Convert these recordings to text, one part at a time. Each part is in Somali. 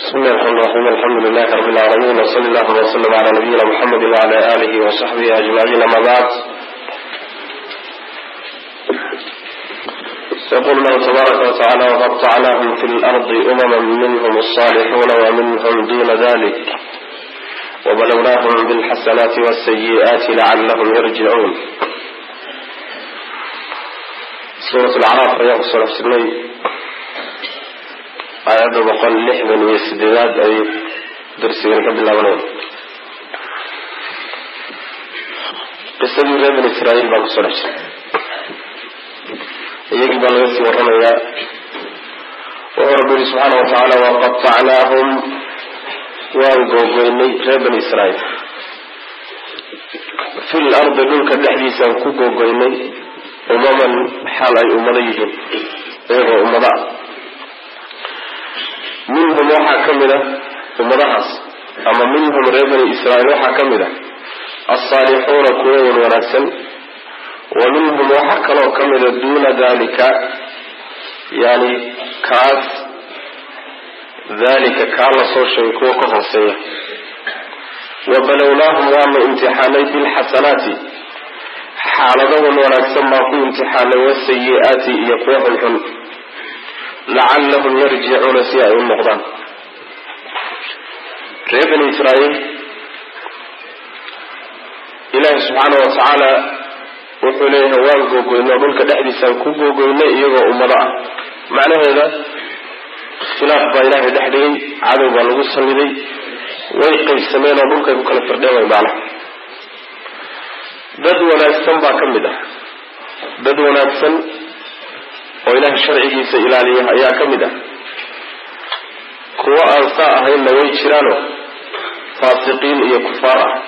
bismi llahi raxmaan raxiim alxamdu lilahi rabi lcaalamiin wsali allahuma wslm cala nabiyina muxamedi wcala alihi wasaxbihi ajmaciin ama bacd yaqul lahu tabaaraka watacaala waqatacnaahum fi lardi umama minhm alsalixuuna waminhm duna dalik wbalwnahum bilxasanaati wsayi'aati lacalahum yarjicuun suurat lacraaf ayaan kusoo dhex jirnay aayadda boqol lixdan iyo sideedaad ay darsigan ka bilaabanaya qisadii reer bani israa'iil baan kusoo dhex jiray iyagii baa laga sii warramayaa wuxuu rabbi yihi subxaana wa tacaala waqatacnaahum waan googoynay reer bani israa'iil fi lardi dhulka dhexdiisaan ku googoynay umaman xaal ay ummado yihiin iyagoo ummado ah minhum waxaa ka mid a ummadahaas ama minhum reer bani israa'iil waxaa ka mid a alsaalixuuna kuwa wan wanaagsan wa minhum waxaa kaloo ka mida duuna dalika yani kaas dalika kaa la soo sheegay kuwa ka hooseeya wabalownaahum waanu imtixaanay bilxasanaati xaaladawan wanaagsan baan ku imtixaanay wasayi-aati iyo kuwa xunxun lacallahum yarjicuuna si ay u noqdaan reer bani israa'iil ilaahi subxaana wa tacaala wuxuu leeyahay waan googoynay oo dhulka dhexdiisaan ku googoynay iyagoo ummado ah macnaheeda khilaaf baa ilaahay dhex dhigay cadow baa lagu salliday way qaybsameen oo dhulkay ku kala firdheen way macnaha dad wanaagsan baa ka mid ah dad wanaagsan oo ilaahay sharcigiisa ilaaliya ayaa ka mid ah kuwo aan saa ahaynna way jiraano faasiqiin iyo kufaar ah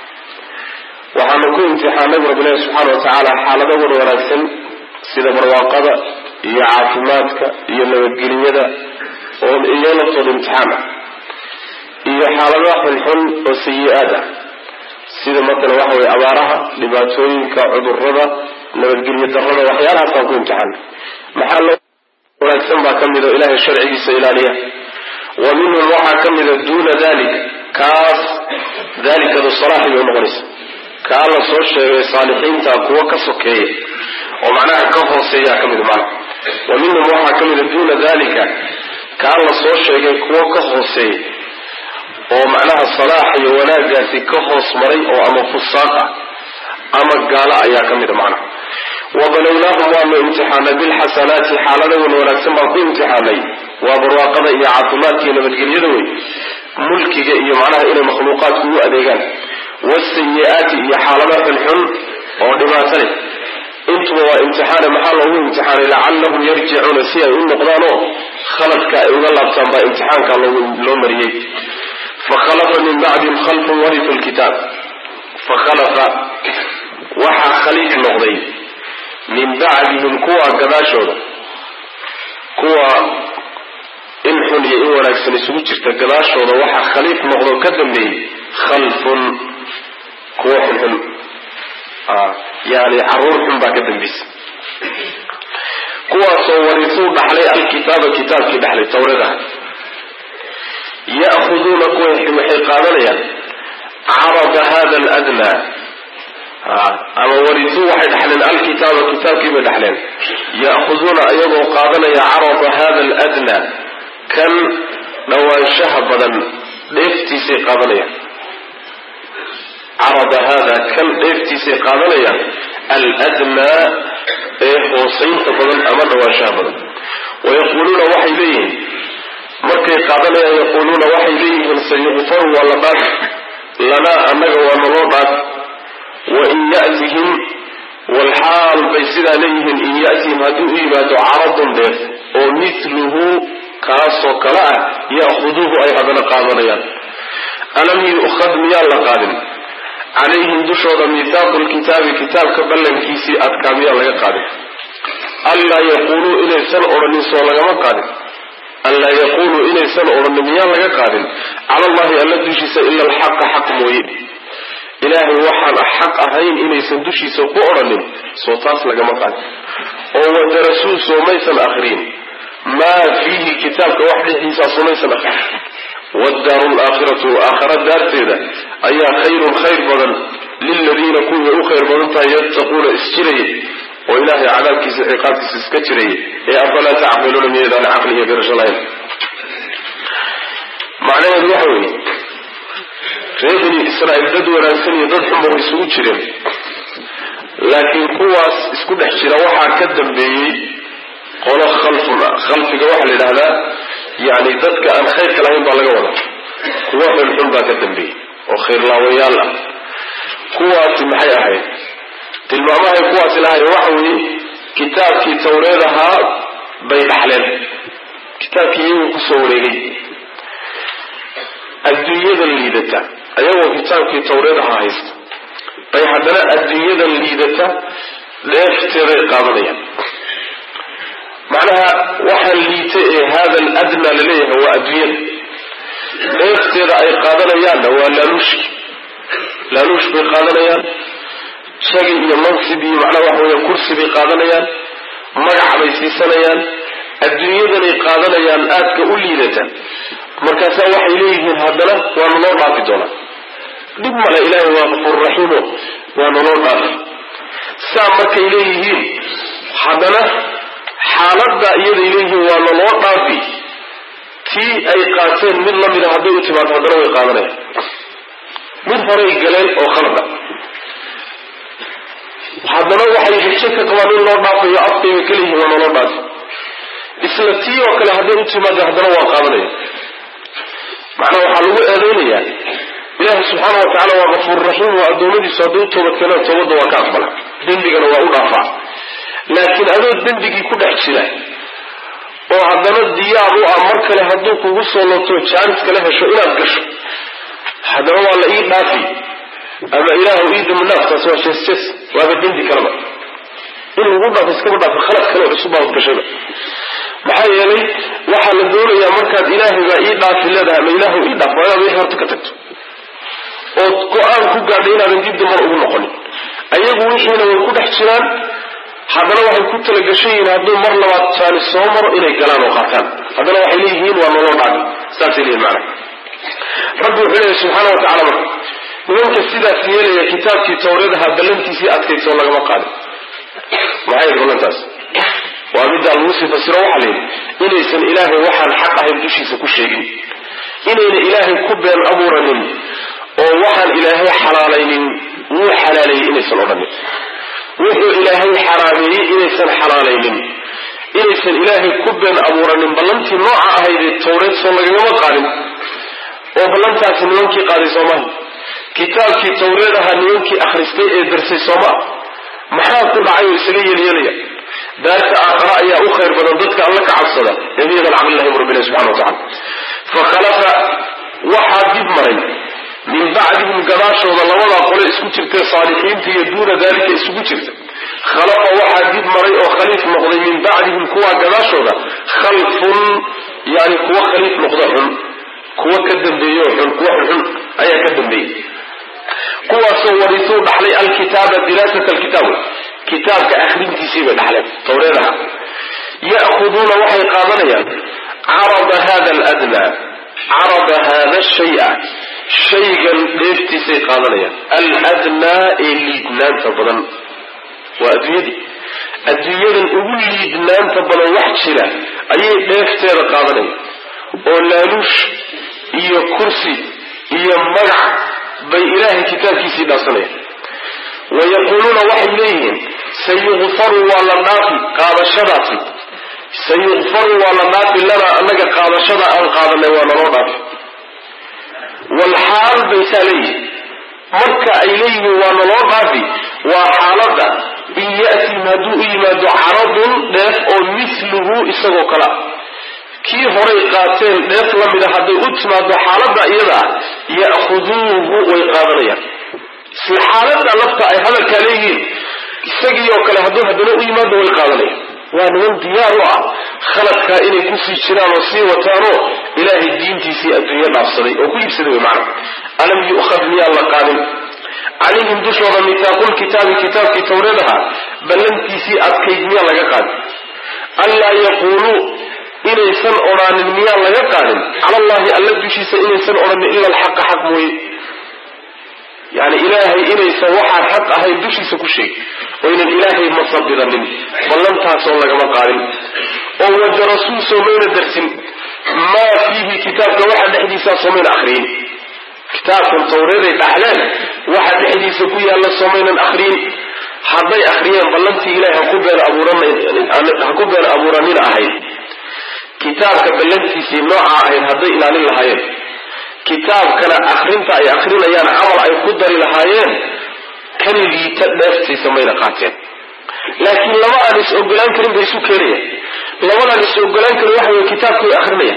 waxaanu ku imtixaanay bu rabbilahi subxaana wa tacaala xaaladawan wanaagsan sida barwaaqada iyo caafimaadka iyo nabadgeliyada oo iyo laftooda imtixaan ah iyo xaaladaha xunxun oo sayi-aad ah sida matalan waxa weye abaaraha dhibaatooyinka cudurada nabadgelyo darada waxyaalahaasaan ku imtixaanay maxaa loo wanaagsan baa ka mid oo ilaahay sharcigiisa ilaaliya wa minhum waxaa ka mida duuna dalik kaas dalikadu salaaxi bay unoqonaysa kaa la soo sheegay saalixiinta kuwa ka sokeeya oo macnaha ka hooseeyaa ka mida macna wa minhum waxaa ka mida duuna dalika kaa la soo sheegay kuwa ka hooseeya oo macnaha salaax iyo wanaagaasi ka hoos maray oo ama fusaaq ah ama gaalo ayaa ka mida macnaha wabalownaahum waanu imtixaanay bilxasanaati xaaladawan wanaagsan baan ku imtixaanay waa barwaaqada iyo caafimaadka iyo nabadgelyada wey mulkiga iyo macnaha inay makhluuqaadku u adeegaan wasayi-aati iyo xaalada xunxun oo dhibaato leh intuba waa imtixaane maxaa loogu imtixaanay lacallahum yarjicuuna si ay u noqdaanoo khaladka ay uga laabtaan baa imtixaanka loo mariyey fakhalafa min bacdihim khalfun waritu lkitaab fakhalafa waxaa khaliif noqday min bacdihim kuwa gadaashooda kuwa in xun iyo in wanaagsan isugu jirta gadaashooda waxaa khaliif noqdo ka dambeeyey khalfun kuwa xunxun yani caruur xun baa ka dambaysa kuwaasoo warisuu dhaxlay alkitaaba kitaabkii dhaxlay tawrada ya'khuduuna kuwa waxay qaadanayaan carada hada aladnaa ama warisuu waxay dhaxleen alkitaaba kitaabkii bay dhaxleen ya'khuduuna iyagoo qaadanaya carada hada aladnaa kan dhawaanshaha badan dheeftiisay qaadanayaan carada hada kan dheeftiisay qaadanayaan aladnaa ee hoosaynta badan ama dhawaanshaha badan wayaquuluuna waxay leeyihiin markay qaadanayaan yaquuluuna waxay leeyihiin sayuqfaru waa la dhaaf lanaa annaga waa naloo dhaaf wain yatihim walxaal bay sidaa leeyihiin in yatihim hadduu u yimaado caradun dheef oo miluhu kaasoo kale ah ya'khuduuhu ay haddana qaadanayaan alam yu'khad miyaan la qaadin calayhim dushooda miihaaqu lkitaabi kitaabka ballankiisii adkaa miyaan laga qaadin anlaa yaquuluu inaysan odhanin soo lagama qaadin anlaa yaquuluu inaysan odhanin miyaan laga qaadin cala allahi alla dushiisa ila alxaqa xaq mooye ilaahay waxaan xaq ahayn inaysan dushiisa ku odhanin soo taas lagama qaadin oo wadarasuu soo maysan akriyin maa fiihi kitaabka wax dhexdiisaa sumaysan akrin waddaaru laakhiratu aakhara daarteeda ayaa khayrun khayr badan liladiina kuwii u khayr badan tahay yattaquuna isjiraya oo ilaahay cadaabkiisa ciqaabkiisa iska jiraya ee afalaa tacqiluuna miyaydaan caqli iyo garasho lahayn macnaheedu waxa weeye reer bani israa'iil dad wanaagsan iyo dad xunba way isugu jireen laakiin kuwaas isku dhex jira waxaa ka dambeeyey qolo khalfun ah khalfiga waxaa la yidhahdaa yani dadka aan khayrka lahayn baa laga wada kuwa xunxun baa ka dambeeyey oo khayrlaawayaal ah kuwaasi maxay ahayd tilmaamahay kuwaasi lahayn waxa weeye kitaabkii tawreed ahaa bay dhaxleen kitaabkii iyagu kusoo wareegay adduunyadan liidata ayagoo kitaabkii tawreed ahaa haysta bay haddana adduunyadan liidata dheefteeday qaadanayaan macnaha waxaa liita ee hada al adna laleeyahay waa adduunyada dheefteeda ay qaadanayaanna waa laaluushki laaluush bay qaadanayaan jagi iyo mansib iyo macnaha waxa weya kursi bay qaadanayaan magac bay siisanayaan adduunyadanay qaadanayaan aadka u liidata markaasaa waxay leeyihiin haddana waa naloo dhaafi doonaa dhib male ilaahay waa qafuur raxiimo waa naloo dhaafi saa markay leeyihiin haddana xaaladda iyaday leeyihiin waa naloo dhaafi tii ay qaateen mid la mida hadday u timaado haddana way qaadanayaan mid horay galeen oo khalada haddana waxay rajo ka qabaan in loo dhaafayo afkayba kaleyihiin waa naloo dhaafi isla tii oo kale hadday u timaado haddana waa qaadanaya macnaha waxaa lagu eedaynayaa ilaahi subxaana wa tacala waa kafuur raxiim waa addoommadiisu hadday u toobad keenaan toobadda waa ka aqbala dembigana waa u dhaafaa laakiin adoo dembigii ku dhex jira oo haddana diyaar u ah mar kale hadduu kugu soo lobto jaanis kala hesho inaad gasho haddana waa la ii dhaafi ama ilaahu ii dambi dhaaf taas waa jees jees waaba dembi kaleba in lagu dhaafo iskaba dhaafo khalad kale oo cusub baad gashayba maxaa yeelay waxaa la doonayaa markaad ilaahay baa ii dhaafi leedahay ama ilaahu ii dhaaf waa inaad wixii horta ka tagto ood go-aan ku gaadhay inaadan dib damar ugu noqonin ayagu wixiina way ku dhex jiraan haddana waxay ku talagashan yihiin hadduu mar labaad jaani soo maro inay galaan oo qaataan haddana waxay leeyihiin waa noloo dhaafi saasay leeyihin macana rabbi wuxuu leeyahy subxaana wa tacala marka nimanka sidaas yeelaya kitaabkii tawreedaha ballantiisii adkaysoo lagama qaadin maxay ballantaas waa middaa lagu sii fasiro waxaa la yidhi inaysan ilaahay waxaan xaq ahayn dushiisa ku sheegin inayna ilaahay ku been abuuranin oo waxaan ilaahay xalaalaynin wuu xalaaleeyey inaysan odhanin wuxuu ilaahay xaraameeyey inaysan xalaalaynin inaysan ilaahay ku been abuuranin ballantii nooca ahaydee tawreed soo lagagama qaadin oo ballantaasi nimankii qaaday soomaha kitaabkii tawreed ahaa nimankii akhristay ee darsay sooma maxaa ku dhacay oo isaga yeelyeelaya daarta aakhara ayaa u khayr badan dadka alla ka cabsada ee miyadan caqlilahi bu rabbilahi subxana wa tacala fa khalafa waxaa dib maray min bacdihim gadaashooda labadaa qole isku jirtay saalixiinta iyo duuna daalika isugu jirta khalafa waxaa dib maray oo khaliif noqday min bacdihim kuwaa gadaashooda khalfun yani kuwa khaliif noqda xun kuwa ka dambeeyo xun kuwa xunxun ayaa ka dambeeyey kuwaasoo warisuu dhaxlay alkitaaba diraasat alkitaab kitaabka akhrintiisii bay dhaxleen tawreedaha ya'khuduuna waxay qaadanayaan carada hada aladnaa carada hada shaya shaygan dheeftiisay qaadanayaan aladnaa ee liidnaanta badan waa adduunyadii adduunyadan ugu liidnaanta badan wax jira ayay dheefteeda qaadanayaan oo laaluush iyo kursi iyo magac bay ilaahay kitaabkiisii dhaafsanayaan wayaquuluuna waxay leeyihiin sayukfaru waa la dhaafi qaadashadaasi sayukfaru waa la dhaafi lanaa annaga qaadashada aan qaadanay waa naloo dhaafi walxaal baysaa leeyihin marka ay leeyihiin waa naloo dhaafi waa xaaladda in ya'tim hadduu u yimaado caradun dheef oo miluhu isagoo kale ah kii horay qaateen dheef la mida hadday u timaado xaaladda iyada ah ya'khuduuhu way qaadanayaan isla xaaladda lafta ay hadalkaa leeyihiin isagii oo kale hadduu haddana u yimaado way qaadanayaan waa niman diyaar u ah khaladkaa inay kusii jiraan oo sii wataanoo ilaahay diintiisii adduunyo dhaafsaday oo ku iibsaday way macna alam yu'khad miyaan la qaadin calayhim dushooda mitaaqulkitaabi kitaabkii tawreedaha ballantiisii adkayd miyaan laga qaadin anlaa yaquuluu inaysan odhaanin miyaan laga qaadin cala allahi alla dushiisa inaysan odhanin ila alxaqa xaq mooye yani ilaahay inaysan waxaan xaq ahayn dushiisa ku sheegin oo ynan ilaahay masabidanin ballantaasoo lagama qaadin oo wadarasuu soomayna darsin maa fiihi kitaabka waxa dhexdiisaa soomayna akriyin kitaabkan tawreeday dhaxleen waxa dhexdiisa ku yaalla soomaynan akriyin hadday akriyeen ballantii ilahay haku been abuurha ku been abuuranina ahayd kitaabka ballantiisii noocaa ahayd hadday ilaalin lahaayeen kitaabkana akrinta ay akrinayaan camal ay ku dari lahaayeen kan liita dheeftiisa mayna qaateen laakiin laba aan is ogolaan karin bay isu keenayaan labadaan is ogolaan karin waxa wey kitaabka way akrinayaan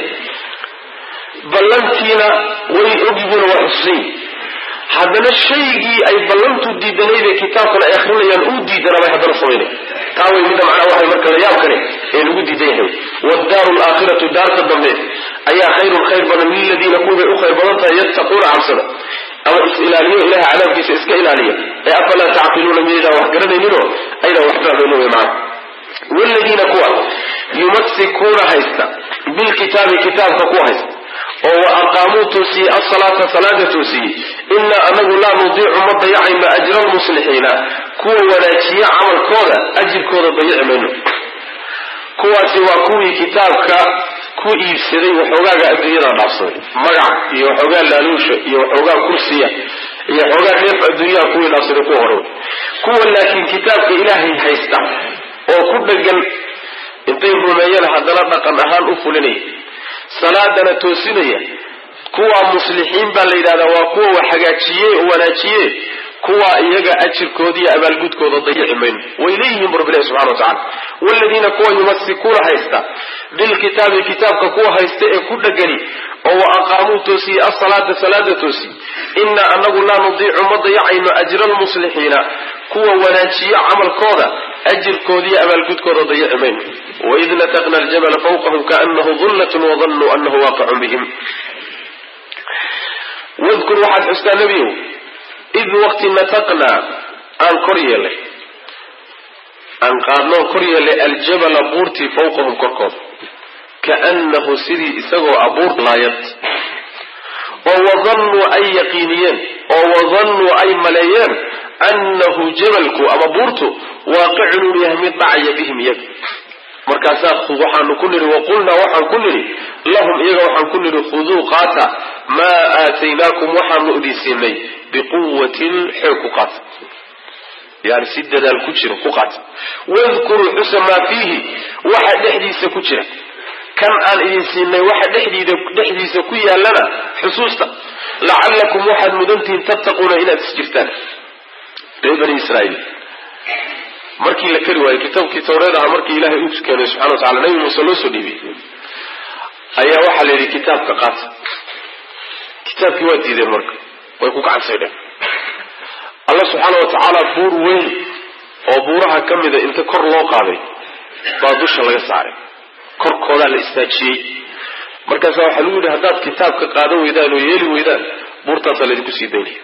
ballantiina way ogyihiin waa xusuusan haddana shaygii ay ballantu diidanayd ee kitaabkan ay akrinayaan uu diidana bay haddana samaynaya taa way midda macnaa waxay marka la yaab kale ee lagu diidan yahay waddaaru alaakhiratu daarta dambe ayaa khayrun khayr badan liladiina kuwibay u khayr badan tahay yattaquuna cabsada ama is-ilaaliyo ilaha cadaabkiisa iska ilaaliya ee afalaa tacqiluuna miyaydaan wax garanayninoo aydaan wax fahmaynin wey macana wladiina kuwa yumasikuuna haysta bilkitaabi kitaabka kuwa haysta oo wa aqaamuu toosiyey asalaata salaada toosiyey inaa anagu laa nudiicu ma dayacayno ajra almuslixiina kuwa wanaajiya camalkooda ajirkooda dayaci mayno kuwaasi waa kuwii kitaabka ku iibsaday waxoogaaga adduunyada dhaafsaday magac iyo waxoogaa laaluusha iyo waxoogaa kursiya iyo waxoogaa dheef adduunyaha kuwii dhaafsaday kuwa hore kuwa laakiin kitaabka ilaahay haysta oo ku dhegan intay rumeeyeen haddana dhaqan ahaan u fulinaya salaadana toosinaya kuwa muslixiin baa la yidhahdaa waa kuwa wax hagaajiye oo wanaajiye kuwa iyaga ajirkooda iyo abaalgudkooda dayici mayno way leeyihiin bu rabbilahi subxana wa tacala waaladiina kuwa yumasikuuna haysta bilkitaabi kitaabka kuwa haysta ee ku dhegani oo wa aqaamuu toosiyey asalaata salaada toosiye inaa anagu laa nudiicu ma dayacayno ajra almuslixiina kuwa wanaajiye camalkooda ajirkooda iyo abaalgudkooda dayici mayno waid nataqna aljabala fawqahum kaanahu dullatun wadanuu anahu waaqicun bihim wadkur waxaad xustaa nebiyow id waqti nataqnaa aan kor yeelay aan qaadnoo kor yeelay aljabala buurtii fawqahum korkooda kaannahu sidii isagoo abuur laayad oo wadannuu ay yaqiiniyeen oo wadannuu ay maleeyeen annahu jabalku ama buurtu waaqicun uu yahay mid dhacaya bihim iyaga markaasaa waxaanu ku nidhi waqulnaa waxaan ku nidhi lahum iyaga waxaan ku nidhi khuduu qaata maa aataynaakum waxaanu idin siinay biquwatin xoog ku qaata yani si dadaal ku jira ku qaata wadkuruu xusa maa fiihi waxa dhexdiisa ku jira kan aan idin siinay waxa dhexdiida dhexdiisa ku yaallana xusuusta lacallakum waxaad mudantihiin tattaquuna inaad is jirtaan reer bani israaiil markii la kari waayey kitaabkii tawreed aha markii ilaahay u keenay subxana wa tacala nabi muuse loo soo dhiibiyey ayaa waxaa la yidhi kitaabka qaata kitaabkii waa diideen marka way ku gacansaydheen alla subxaana wa tacaala buur weyn oo buuraha ka mida inta kor loo qaaday baa dusha laga saaray korkoodaa la istaajiyey markaasa waxaa lagu yidhi haddaad kitaabka qaadan weydaan oo yeeli weydaan buurtaasaa laydinku sii daynaya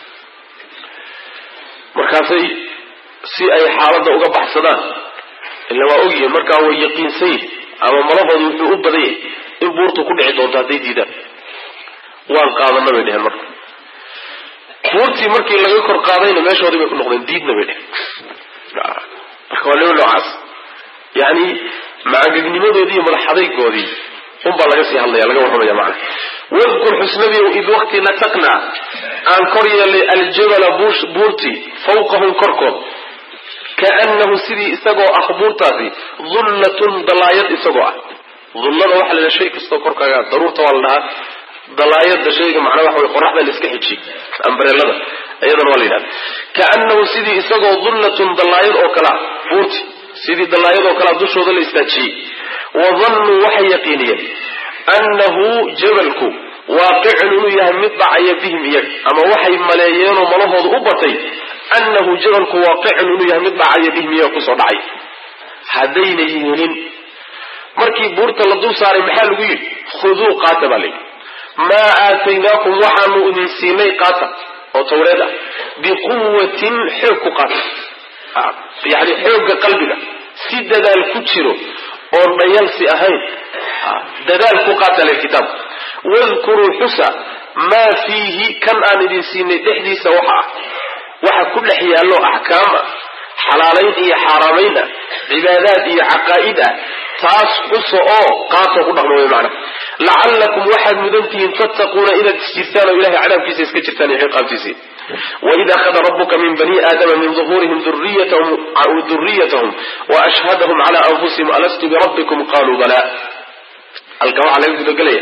markaasay si ay xaaladda uga baxsadaan ila waa ogyihiin markaa way yaqiinsan yihin ama malahooda wuxuu u badan yahay in buurtu ku dhici doonto hadday diidaan waan qaadana bay dheheen marka buurtii markii laga kor qaadayna meeshoodii bay ku noqdeen diidna bay dheheen marka waa nimo noocaas yani macagagnimadoodii iyo madaxadaygoodii unbaa laga sii hadlaya laga warramaya macana wadkur xusnabiyow id waqti nataqnaa aan kor yeelay aljabala buurtii fawqahum korkood kaanahu sidii isagoo ah buurtaasi dullatun dalaayad isagoo ah dullada waxaa la yidhaha shay kastoo korkaaga daruurta waa la dhahaa dalaayada shayga macnaa waxa way qoraxda la iska xijiyey ambareelada iyadana waa la yidhahda kaanahu sidii isagoo dullatun dalaayad oo kalea buurti sidii dalaayad oo kalea dushooda la istaajiyey wadannuu waxay yaqiiniyeen annahu jabalku waaqicun inuu yahay mid dhacaya bihim iyaga ama waxay maleeyeenoo malahooda u batay annahu jabalku waaqicun inuu yahay mid dhacaya bihim iyaga kusoo dhacay haddayna yeelin markii buurta la dul saaray maxaa lagu yidhi khuduu qaata baa layidhi maa aataynaakum waxaanu idin siinay qaata oo tawreed ah biquwatin xoog ku qaata yani xoogga qalbiga si dadaal ku jiro oon dhayalsi ahayn dadaal ku qaata le kitaabka wadkuruu xusa maa fiihi kan aan idin siinay dhexdiisa waxa ah waxa ku dhex yaallo axkaam ah xalaalayn iyo xaaraamayn ah cibaadaad iyo caqaa'id ah taas xusa oo qaatoo ku dhaqmo way macna lacallakum waxaad mudantihiin tattaquuna inaad isjirtaan oo ilahay cadaabkiisa iska jirtaan iyo ciqaabtiisii waid akhada rabuka min bani aadama min duhuurihim duriyatahum waashhadahum cala anfusihim alastu birabbikum qaluu bala halka waxaa laga gudagelaya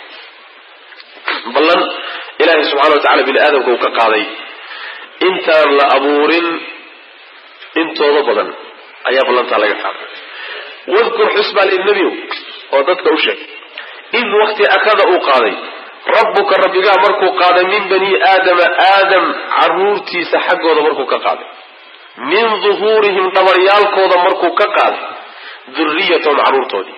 ballan ilaahay subxana wa tacala bini aadamka uu ka qaaday intaan la abuurin intooda badan ayaa ballantaa laga qaaday wadkur xus baa lii nebiyow oo dadka u sheeg id wakti akhada uu qaaday rabbuka rabbigaa markuu qaaday min bani aadama aadam caruurtiisa xaggooda markuu ka qaaday min duhuurihim dhabaryaalkooda markuu ka qaaday duriyatahum carruurtoodii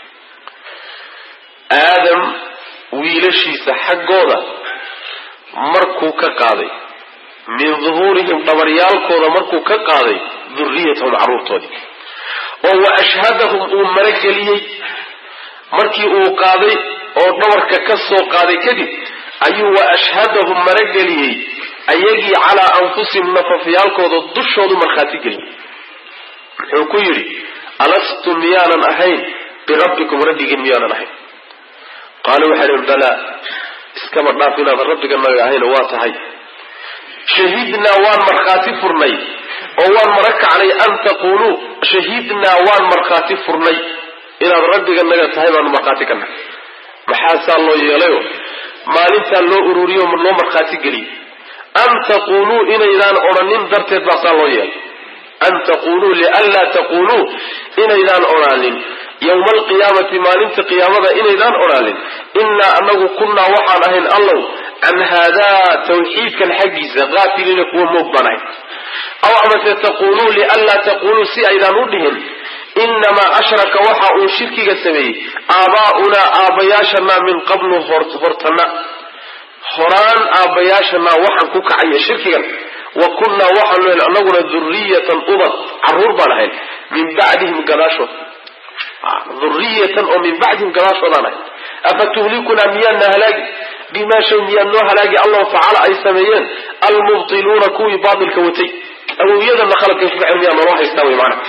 aadam wiilashiisa xaggooda markuu ka qaaday min duhuurihim dhabaryaalkooda markuu ka qaaday duriyatahum carruurtoodii oo wa ashhadahum uu marageliyey markii uu qaaday oo dhabarka ka soo qaaday kadib ayuu wa ashhadahum marageliyey ayagii calaa anfusihim nafafyaalkooda dushoodu markhaati geliyey muxuu ku yidhi alastu miyaanan ahayn birabbikum rabbigiin miyaanan ahayn qaalu waxay dhi balaa iskaba dhaaf inaadan rabbiganaga ahayn waa tahay shahidnaa waan markhaati furnay oo waan mara kacnay an taquluu shahidnaa waan markhaati furnay inaad rabbiganaga tahay baanu markhaati ka nahay maxaasaa loo yeelayo maalintaa loo ururiyo loo markhaati geliyey an taquluu inaydaan odhanin darteed baa saa loo yeelay an taquluu lianlaa taquluu inaydaan odhaanin yowma alqiyaamati maalinta qiyaamada inaydaan odhaanin innaa anagu kunnaa waxaan ahayn allow can haadaa tawxiidkan xaggiisa qaafiliina kuwa moog baan ahayn aw amase taquluu lianlaa taquluu si aydaan u dhihin inamaa ashraka waxa uu shirkiga sameeyey aabaa'unaa aabbayaashanaa min qablu hortana horaan aabbayaashanaa waxaan ku kacaya shirkigan wa kunnaa waxaanu ahayn anaguna duriyatan ubad caruur baan ahayn min bacdihim gadaashood duriyatan oo min bacdihim gadaashoodaan ahayn afa tuhlikunaa miyaadna halaagi bimaa shay miyaad noo halaagi allahu facala ay sameeyeen almubtiluuna kuwii baatilka watay awowyadana khaladkay ku kacen miyaa naloo haystaa wey maana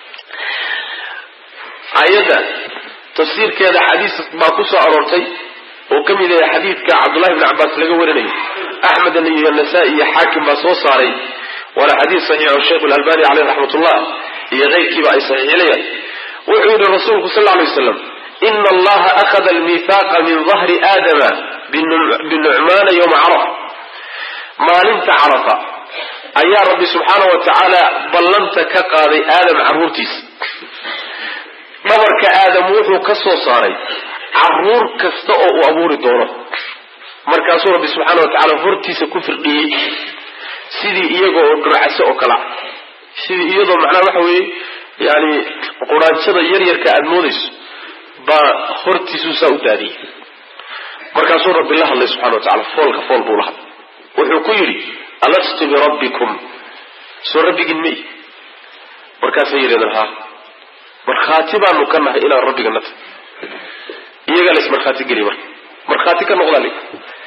aayadda tafsiirkeeda xadiis baa ku soo aroortay oo ka mid yahay xadiidka cabdullahi bni cabbaas laga warinayo axmed iyo nasaa-i iyo xaakim baa soo saaray waana xadiis saxiix oo sheikhu lalbani caleyh raxmatullah iyo keyrkiiba ay saxiixinayaan wuxuu yihi rasuulku sal lla alay waslam ina allaha akhada almithaaqa min dahri aadama binucmaana yowma carafa maalinta carafa ayaa rabbi subxaana wa tacaala ballanta ka qaaday aadam carruurtiisa dhabarka aadam wuxuu ka soo saaray caruur kasta oo uu abuuri doono markaasuu rabbi subxaana wa tacaala hortiisa ku firdhiyey sidii iyaga oo dhurcase oo kala sidii iyadoo macnaha waxa weeye yani quraanjada yaryarka aada moodayso baa hortiisuu saa u daadiyey markaasuu rabbi la hadlay subxana wa tacala foolka fool buu la hadlay wuxuu ku yidhi alastu birabbikum soo rabbigiin may markaasay yidhahdeen ha markhaati baanu ka nahay inaan rabbiga na tahy iyagaa la ismarkhaati geliy marka markhaati ka noqdaa li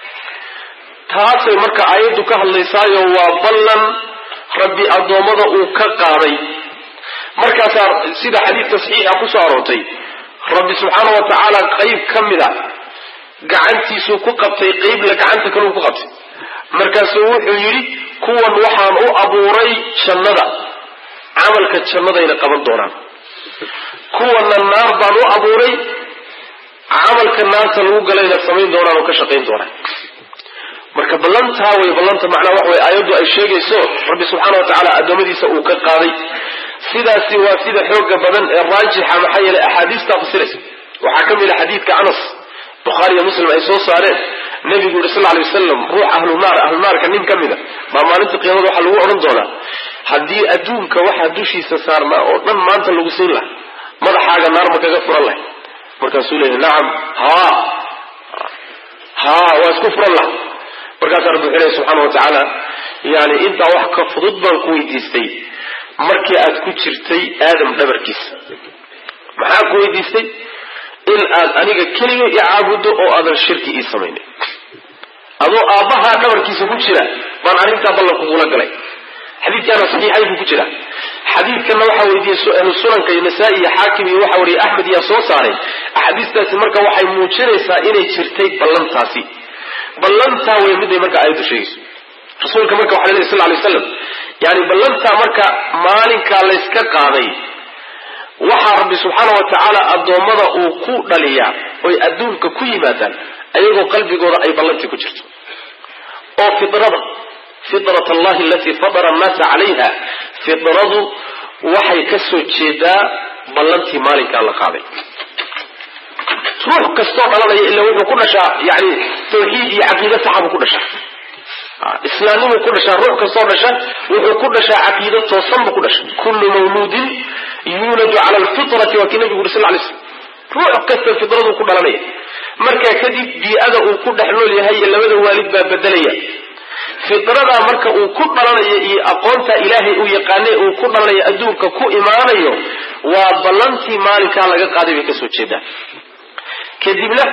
taasay marka aayaddu ka hadlaysaayo waa ballan rabbi addoommada uu ka qaaday markaasaa sida xadiidka saxiixa ku soo aroortay rabbi subxaana wa tacaala qayb ka mid a gacantiisuu ku qabtay qeybla gacanta kaleu ku qabtay markaasuu wuxuu yidhi kuwan waxaan u abuuray jannada camalka jannadayna qaban doonaan kuwana naar baan u abuuray camalka naarta lagu galayna samayn doonaan oo ka shaqayn doonaan marka ballantaa way ballanta macnaa wax way aayaddu ay sheegayso rabbi subxaana wa tacaala addoommadiisa uu ka qaaday sidaasi waa sida xooga badan ee raajixa maxaa yeelay axaadiistaa fasiraysa waxaa ka mid a xadiidka anas bukhaari iyo muslim ay soo saareen nebigu yuri sal ly wasalam ruux ahlunaar ahlunaarka nin ka mida baa maalinta qiyaamada waxaa lagu odhan doonaa haddii adduunka waxaa dushiisa saarnaa oo dhan maanta lagu siin laha madaxaaga naar ma kaga furan lahay markaasuu leeyahy nacam haa haa waa isku furan laha markaasaa rabbi wuxuu lehy subxaana wa tacaala yani intaa wax ka fudud baan ku weydiistay markii aad ku jirtay aadam dhabarkiisa maxaa ku weydiistay in aad aniga keliga i caabuddo oo aadan shirki ii samaynin adoo aabbahaa dhabarkiisa ku jira baan arrintaa ballan kugula galay xadiidkaana saxiixaynku ku jira xadiidkana waxaa weydiiyey ahlu sunanka iyo nasaa-i iyo xaakim iyo waxa wariye axmed yaa soo saaray axaadiistaasi marka waxay muujinaysaa inay jirtay ballantaasi ballantaa wey miday marka aayaddu sheegayso rasuulka marka waxa la lehy sal lay slam yani ballantaa marka maalinkaa layska qaaday waxaa rabbi subxaana wa tacaala addoommada uu ku dhaliyaa oy adduunka ku yimaadaan ayagoo qalbigooda ay ballantii ku jirto oo fidrada fitrat allahi alatii fatara annaasa calayha fidradu waxay ka soo jeedaa ballantii maalinkaa la qaaday ruux kastoo dhalanaya ila wuxuu ku dhashaa yani tawxiid iyo caqiide saxabu ku dhashaa islaamnimuu ku dhashaa ruux kastoo dhasha wuxuu ku dhashaa caqiide toosan buu ku dhasha kullu mawluudin yuuladu cala alfitrati waa kii nabigu uri sal lay slam ruux kasta fitraduu ku dhalanaya markaa kadib bii-ada uu ku dhex nool yahay iyo labada waalid baa bedelaya fidradaa marka uu ku dhalanayo iyo aqoonta ilaahay uu yaqaane uu ku dhalanayo adduunka ku imaanayo waa ballantii maalinkaa laga qaaday bay kasoo jeedaan kadibna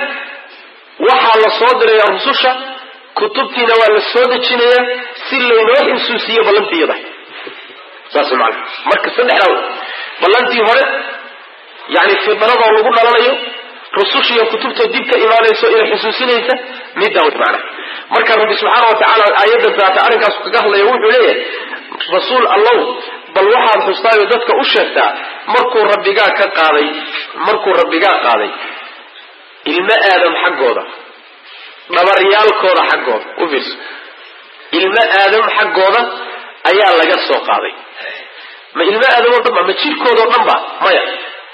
waxaa la soo diraya rususha kutubtiina waa la soo dejinayaa si laynoo insuusiiyo ballantii iyada saas maana marka saddexdaa ballantii hore yani fidradoo lagu dhalanayo rusushiiyo kutubtoo dib ka imaanayso inay xusuusinaysa middaa wy maana marka rabbi subxaana wa tacaala aayaddan taata arrinkaasu kaga hadlaya wuxuu leeyahay rasuul allow bal waxaad xustaayo dadka u sheegtaa markuu rabbigaa ka qaaday markuu rabbigaa qaaday ilmo aadam xaggooda dhabaryaalkooda xaggooda u fiirso ilmo aadam xaggooda ayaa laga soo qaaday ma ilmo aadam oo dhan ba ma jirkoodao dhan ba maya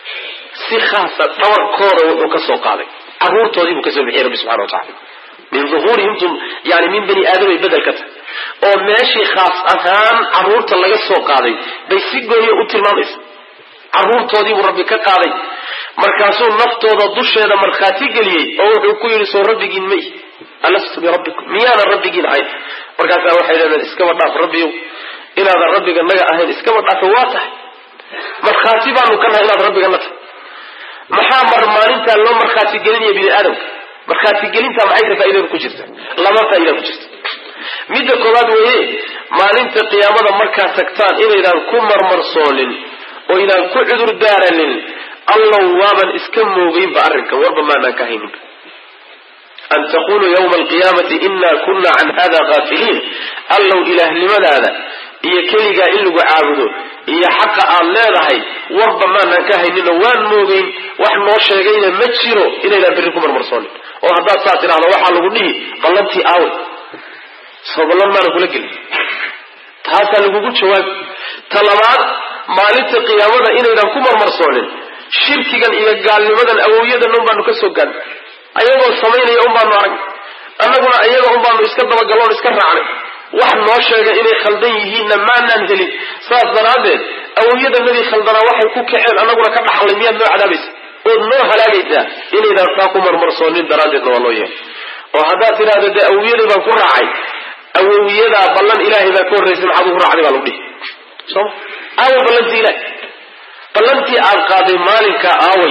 si khaasa dhabarkooda wuxuu ka soo qaaday caruurtoodii buu kasoo bixiyay rabbi subxana wa tacala min uhuurihim yani min bani aadam ay bedel ka tahay oo meeshii khaas ahaan caruurta laga soo qaaday bay si gooniya u tilmaamaysa caruurtoodii buu rabbi ka qaaday markaasuu naftooda dusheeda markhaati geliyey oo wuxuu ku yidhi soo rabbigiin may alastu birabbikum miyaanan rabbigiin ahayn markaasaa waxay leedeen iskaba dhaaf rabbiyow inaadan rabbiga naga ahayn iskaba dhaafa waa tahay markhaati baanu ka nahay inaad rabbigana tahay maxaa mar maalintaa loo markhaati gelinaya bini aadamka markhaatigelintaa maxay ka faaidada ku jirta laba faaida ku jirta midda koowaad weeye maalinta qiyaamada markaad tagtaan inaydaan ku marmarsoonin oo ydaan ku cudur daaranin allow waaban iska moogeynba arrinkan warba maanaan ka hayninba an taquluu yawma alqiyaamati ina kuna can hada kaafiliin allow ilaahnimadaada iyo keligaa in lagu caabudo iyo xaqa aad leedahay warba maanaan ka hayninoo waan moogeyn wax noo sheegayna ma jiro inaydaan berri ku marmarsoonin oo haddaad saa tidhahdo waxaa lagu dhihi ballantii aawe soo ballan maana kula gelin taasaa lagugu jawaabi ta labaad maalinta qiyaamada inaydan ku marmarsoonin shirkigan iyo gaalnimadan awowyadan un baanu ka soo gaadnay ayagoo samaynaya un baanu arag annaguna ayaga un baanu iska dabagalloon iska raacnay wax noo sheega inay khaldan yihiinna maanaan helin saas daraaddeed awowyadanadii khaldanaa waxay ku kaceen annaguna ka dhaxlay miyaad noo cadaabaysa ood noo halaagaysaa inaydaan saa ku marmarsoonin daraaddeedna waa loo yeelay oo haddaad tidhahdo dee awowyaday baan ku raacay awowyadaa ballan ilaahay baa ka horraysay maxaad ugu raacday baa lagu dhihi soma aaway ballantii ilahay ballantii aad qaaday maalinka aaway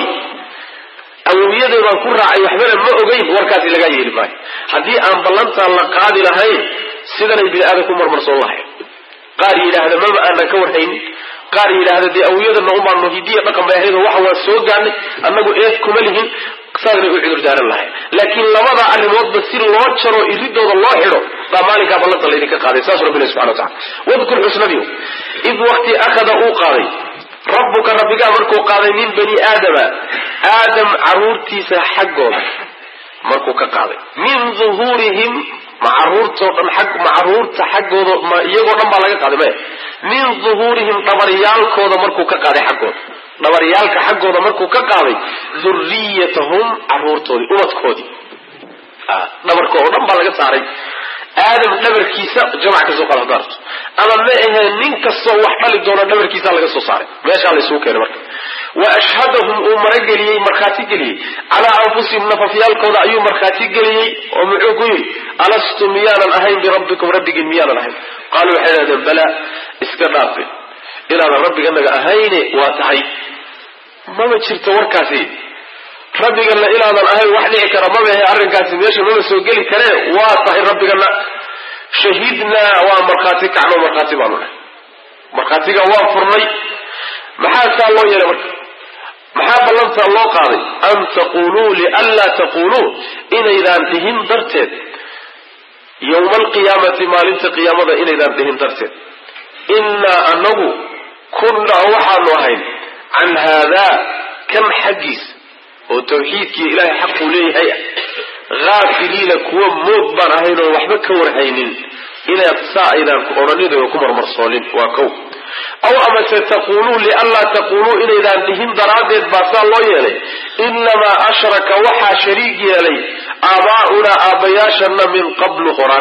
awowyaday baan ku raacay waxbana ma ogeyn warkaasi lagaa yeeli maayo haddii aan ballantaan la qaadi lahayn sidanay bini aadan ku marmarsoon lahayn qaar yidhaahda mama aanan ka warhaynin qaar yidhaahda dee awowyadana unbaanu hidiya dhaqan bay ahayd waxa waa soo gaadnay annagu eed kuma lihin saasnay u cudur daaran lahay laakiin labada arrimoodba si loo jaro iridooda loo xidho baa maalinkaa ballanta laydinka qaaday saas rabbi ilahi subxana watacala wadkur xusnabiyo id waqti akhada uu qaaday rabbuka rabbigaa markuu qaaday min bani aadama aadam caruurtiisa xaggooda markuu ka qaaday min duhuurihim ma caruurtoo dhan ag ma caruurta xaggooda ma iyagoo dhan baa laga qaaday maya min duhuurihim dhabaryaalkooda markuu ka qaaday xaggooda dhabaryaalka xaggooda markuu ka qaaday duriyatahum caruurtoodii ubadkoodii dhabarka oo dhan baa laga saaray aadam dhabarkiisa jamac ka soo qaad hadaarto ama ma ahee nin kastoo wax dhali doona dhabarkiisa laga soo saaray meeshaa la isugu keenay marka wa ashhadahum uu marageliyey markhaati geliyey calaa anfusihim nafafyaalkooda ayuu markhaati geliyey oo muxuu ku yidhi alastu miyaanan ahayn birabbikum rabbigiin miyaanan ahayn qaaluu waxay idhahdeen balaa iska dhaafe inaadan rabbiganaga ahayne waa tahay mama jirto warkaasi rabbigana inaadan ahayn wax dhici kara mabahe arrinkaasi meesha maba soo geli karee waa tahay rabbigana shahidnaa waa markhaati kacno markhaati baanu nahay markhaatiga waa furnay maxaa saa loo yeelay marka maxaa ballantaa loo qaaday an taquluu lianlaa taquluu inaydaan dhihin darteed yowma alqiyaamati maalinta qiyaamada inaydaan dhihin darteed innaa anagu kunnaa waxaanu ahayn can haadaa kan xaggiisa oo tawxiidkii ilaahay xaquu leeyahay haafiliina kuwa moog baan ahayn oon waxba ka warhaynin inaad saa aydaan odhaninayo ku marmarsoonin waa kow aw amase taquluu lianlaa taquluu inaydaan dhihin daraaddeed baa saa loo yeelay inamaa ashraka waxaa shariig yeelay aabaa'unaa aabbayaashana min qablu qoraan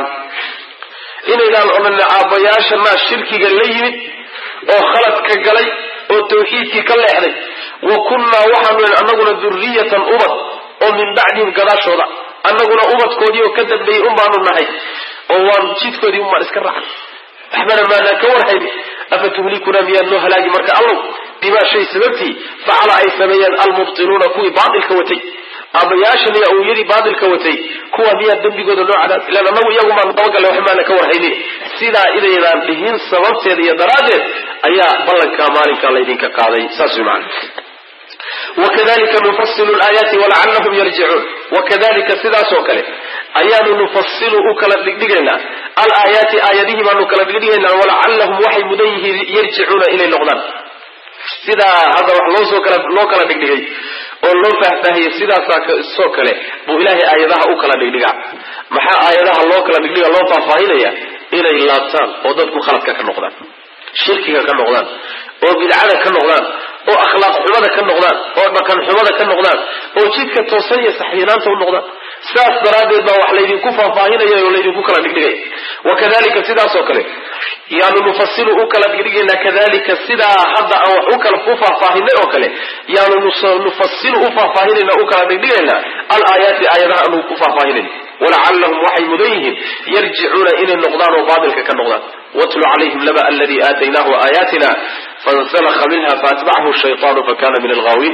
inaydaan odhan aabbayaashanaa shirkiga la yimid oo khaladka galay oo tawxiidkii ka leexday wa kunnaa waxaanu annaguna duriyatan ubad oo min bacdihim gadaashooda annaguna ubadkoodii oo ka dambeeyey un baanu nahay oo waan jidkoodii un baan iska raacnay waxbana maadaan ka warhayni afa tuhlikuna miyaad noo halaagi marka allow bimaa shay sababtii facala ay sameeyeen almubtiluuna kuwii baatilka watay aabbayaashan iyo awyadii baatilka watay kuwa miyaa dembigooda noo cadaab ilaan annagu iyagumaan dabagalle wax maana ka warhaynin sidaa inaydaan dhihin sababteeda iyo daraaddeed ayaa ballankaa maalinkaa laydinka qaaday saas way macana wakadalika nufasilu laayaati walacallahum yarjicuun wakadalika sidaasoo kale ayaanu nufasilu u kala dhigdhigaynaa alaayaati aayadihii baanu kala dhigdhigaynaa walacallahum waxay mudan yihiin yarjicuuna inay noqdaan sidaa hadda wax loosoo kala loo kala dhigdhigay oo loo faahfaahiyey sidaasaa soo kale buu ilaahay aayadaha u kala dhigdhigaa maxaa aayadaha loo kala dhigdhiga loo faahfaahinaya inay laabtaan oo dadku khaladka ka noqdaan shirkiga ka noqdaan oo bidcada ka noqdaan oo akhlaaq xumada ka noqdaan oo dhaqan xumada ka noqdaan oo jidka toosan iyo saxyinaanta u noqdaan sidaas daraaddeed baa wax laydinku faahfaahinaya oo laydinku kala dhigdhigaya wakadalika sidaasoo kale yaanu nufasilu u kala dhigdhigaynaa kadalika sidaa hadda aan wax u kala u faahfaahinay oo kale yaanu nufasilu u faahfaahinayna u kala dhigdhigaynaa alaayaati aayadaha aanu ku faahfaahinayna walacallahum waxay mudan yihiin yarjicuuna inay noqdaan oo baatilka ka noqdaan watlu calayhim laba aladii aataynaahu aayaatina fansalakha minha faatbacahu shayطaanu fakana min alghaawiin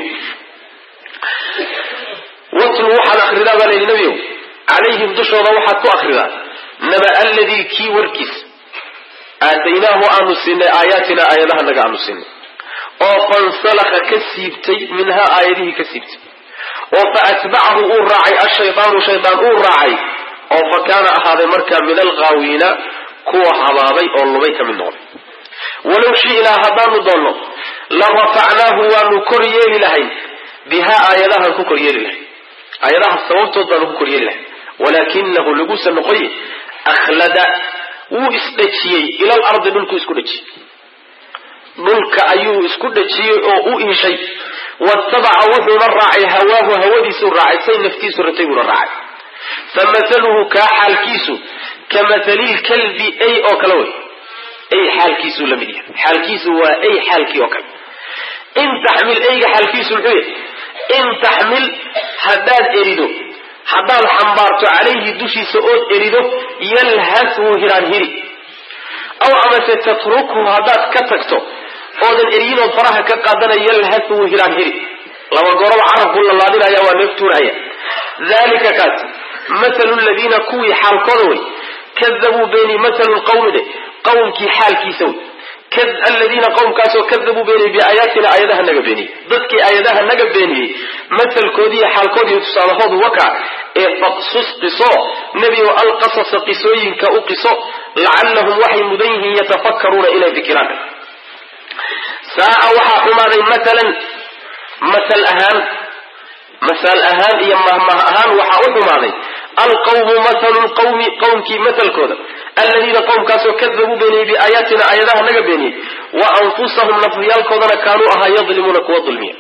watlu waxaad akridaa baa layidhi nebiyow calayhim dushooda waxaad ku akridaa naba aladii kii warkiis aataynaahu aanu siinay aayaatina aayadaha naga aanu siinay oo fansalakha ka siibtay minhaa aayadihii ka siibtay oo fa atbacahu uu raacay ashaydaanu shaydaan uu raacay oo fa kaana ahaaday markaa min alghaawiina kuwa habaaday oo lubay ka mid noqday walow shi'naa haddaanu doonno la rafacnaahu waanu kor yeeli lahay bihaa aayadahaan ku kor yeeli lahay aayadaha sababtood baanu ku kor yeeli lahay walaakinahu lagusa noqoye akhlada wuu isdhejiyey ilal ardi dhulkuu isku dhejiyey dhulka ayuu isku dhejiyey oo u iishay watabaca wuxuuna raacay hawaahu hawadiisuu raacay say naftiisu ratay buuna raacay fa mathaluhu kaa xaalkiisu ka mathalil kalbi ay oo kale wey ay xaalkiisuu la mid yahay xaalkiisu waa ay xaalkii oo kale in taxmil ayga xaalkiisu muxuu yahay in taxmil haddaad erido haddaad xambaarto calayhi dushiisa ood erido yalhas wuu hiraan hiri aw amase tatrukhu haddaad ka tagto oodan eriyinood faraha ka qaadana yalhas wuu hiraan hiri laba goroba carabku lalaadinaya waa neef tuuraya dalika kaasi mathalu ladiina kuwii xaalkooda wey kadabuu beeni mathalu lqawmi de qawmkii xaalkiisa wey aladiina qowmkaasoo kadabuu beeniyey biaayaatina aayadaha naga beeniyey dadkii aayadaha naga beeniyey masalkoodiiyo xaalkoodiiyo tusaalahoodu waka ee faqsus qiso nebigo alqasasa qisooyinka u qiso lacallahum waxay mudan yihiin yatafakkaruuna inay fikiraan saa'a waxaa xumaaday maalan masal ahaan masal ahaan iyo mahmah ahaan waxaa u xumaaday alqawmu mathalu lqawmi qowmkii matalkooda aladiina qowmkaasoo kadabuu beeniyey biaayaatina aayadaha naga beeniyey wa anfusahum nafyaalkoodana kaanuu ahaa yadlimuuna kuwa dulmiya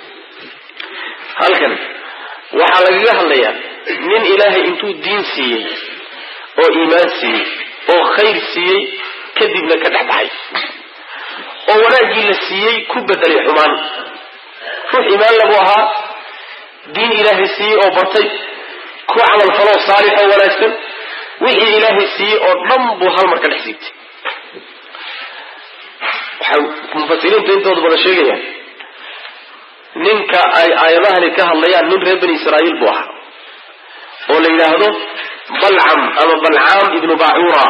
halkan waxaa lagaga hadlayaa nin ilaahay intuu diin siiyey oo iimaan siiyey oo khayr siiyey kadibna ka dhex baxay oo wanaaggii la siiyey ku bedelay xumaan ruux iimaan lagu ahaa diin ilaahay siiyey oo bartay ku camal faloo saalix oo wanaagsan wixii ilaahay siiyey oo dhan buu hal mar ka dhex siibtay waxay mufasiriinta intooda badan sheegayaan ninka ay aayadahani ka hadlayaan nin reer bani israa'iil buu ahaa oo la yidhaahdo balcam ama balcaam ibnu bacura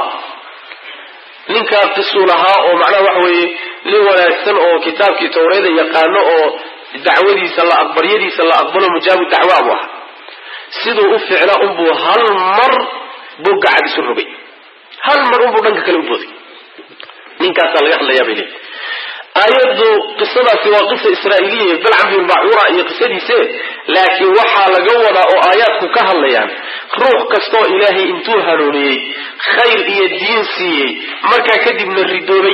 ninkaa qisuu lahaa oo macnaha waxa weeye nin wanaagsan oo kitaabkii tawreeda yaqaano oo dacwadiisa la aqbaryadiisa la aqbalo mujaabu dacwa buu ahaa siduu u ficla unbuu hal mar buu gacad isu rogay hal mar unbuu dhanka kale u booday ninkaasaa laga hadlayaa bay leeyihi aayaddu qisadaasi waa qisa israa'iiliya balcam bin bacura iyo qisadiise laakiin waxaa laga wadaa oo aayaadku ka hadlayaan ruux kastoo ilaahay intuu hanuuniyey khayr iyo diin siiyey markaa kadibna ridoobay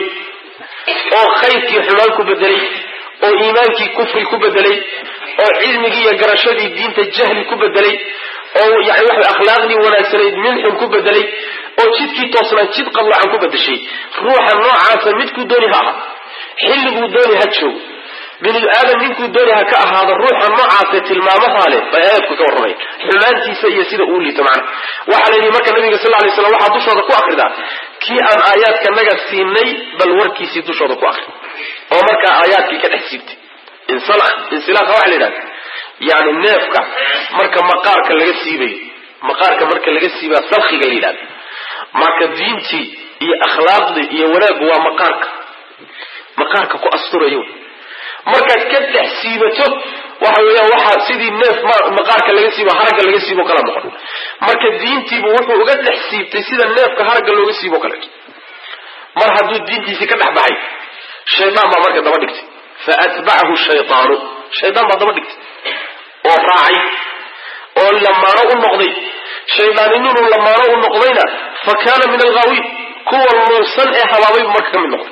oo khayrkii xumaan ku bedelay oo iimaankii kufri ku bedelay oo cilmigii iyo garashadii diinta jahli ku bedelay oo yani waxa akhlaaqdii wanaagsanayd minxun ku bedelay oo jidkii toosnaa jid qadlacan ku bedeshay ruuxa noocaasa midkuu dooni ha aha xilliguu dooni ha joogo bini aadam ninkuu dooni ha ka ahaado ruuxa noocaase tilmaamahaa leh bay aayadku ka warramay xumaantiisa iyo sida uu liito macna waxaa la yidhi marka nabiga sal lay slam waxaa dushooda ku akridaa kii aan aayaadkanaga siinay bal warkiisii dushooda ku akri oo markaa aayaadkii ka dhex siibtay insilaaqa waxa la yidhahda yani neefka marka maqaarka laga siibayo maqaarka marka laga siibaa salkiga la yidhahda marka diintii iyo akhlaaqdii iyo wanaaggu waa maqaarka maqaarka ku asturayo markaad ka dhex siibato waxa weeyaan waxaa sidii neef maqaarka laga siibo haragga laga siibo kala noqon marka diintiibu wuxuu uga dhex siibtay sida neefka haragga looga siibo kaleeto mar hadduu diintiisii ka dhex baxay shaydaan baa marka daba dhigtay fa atbacahu shaydaanu shaydaan baa daba dhigtay oo raacay oo lamaano u noqday shaydaanininu lamaano u noqdayna fa kaana min alghaawiin kuwa luusan ee habaabaybu marka ka mid noqday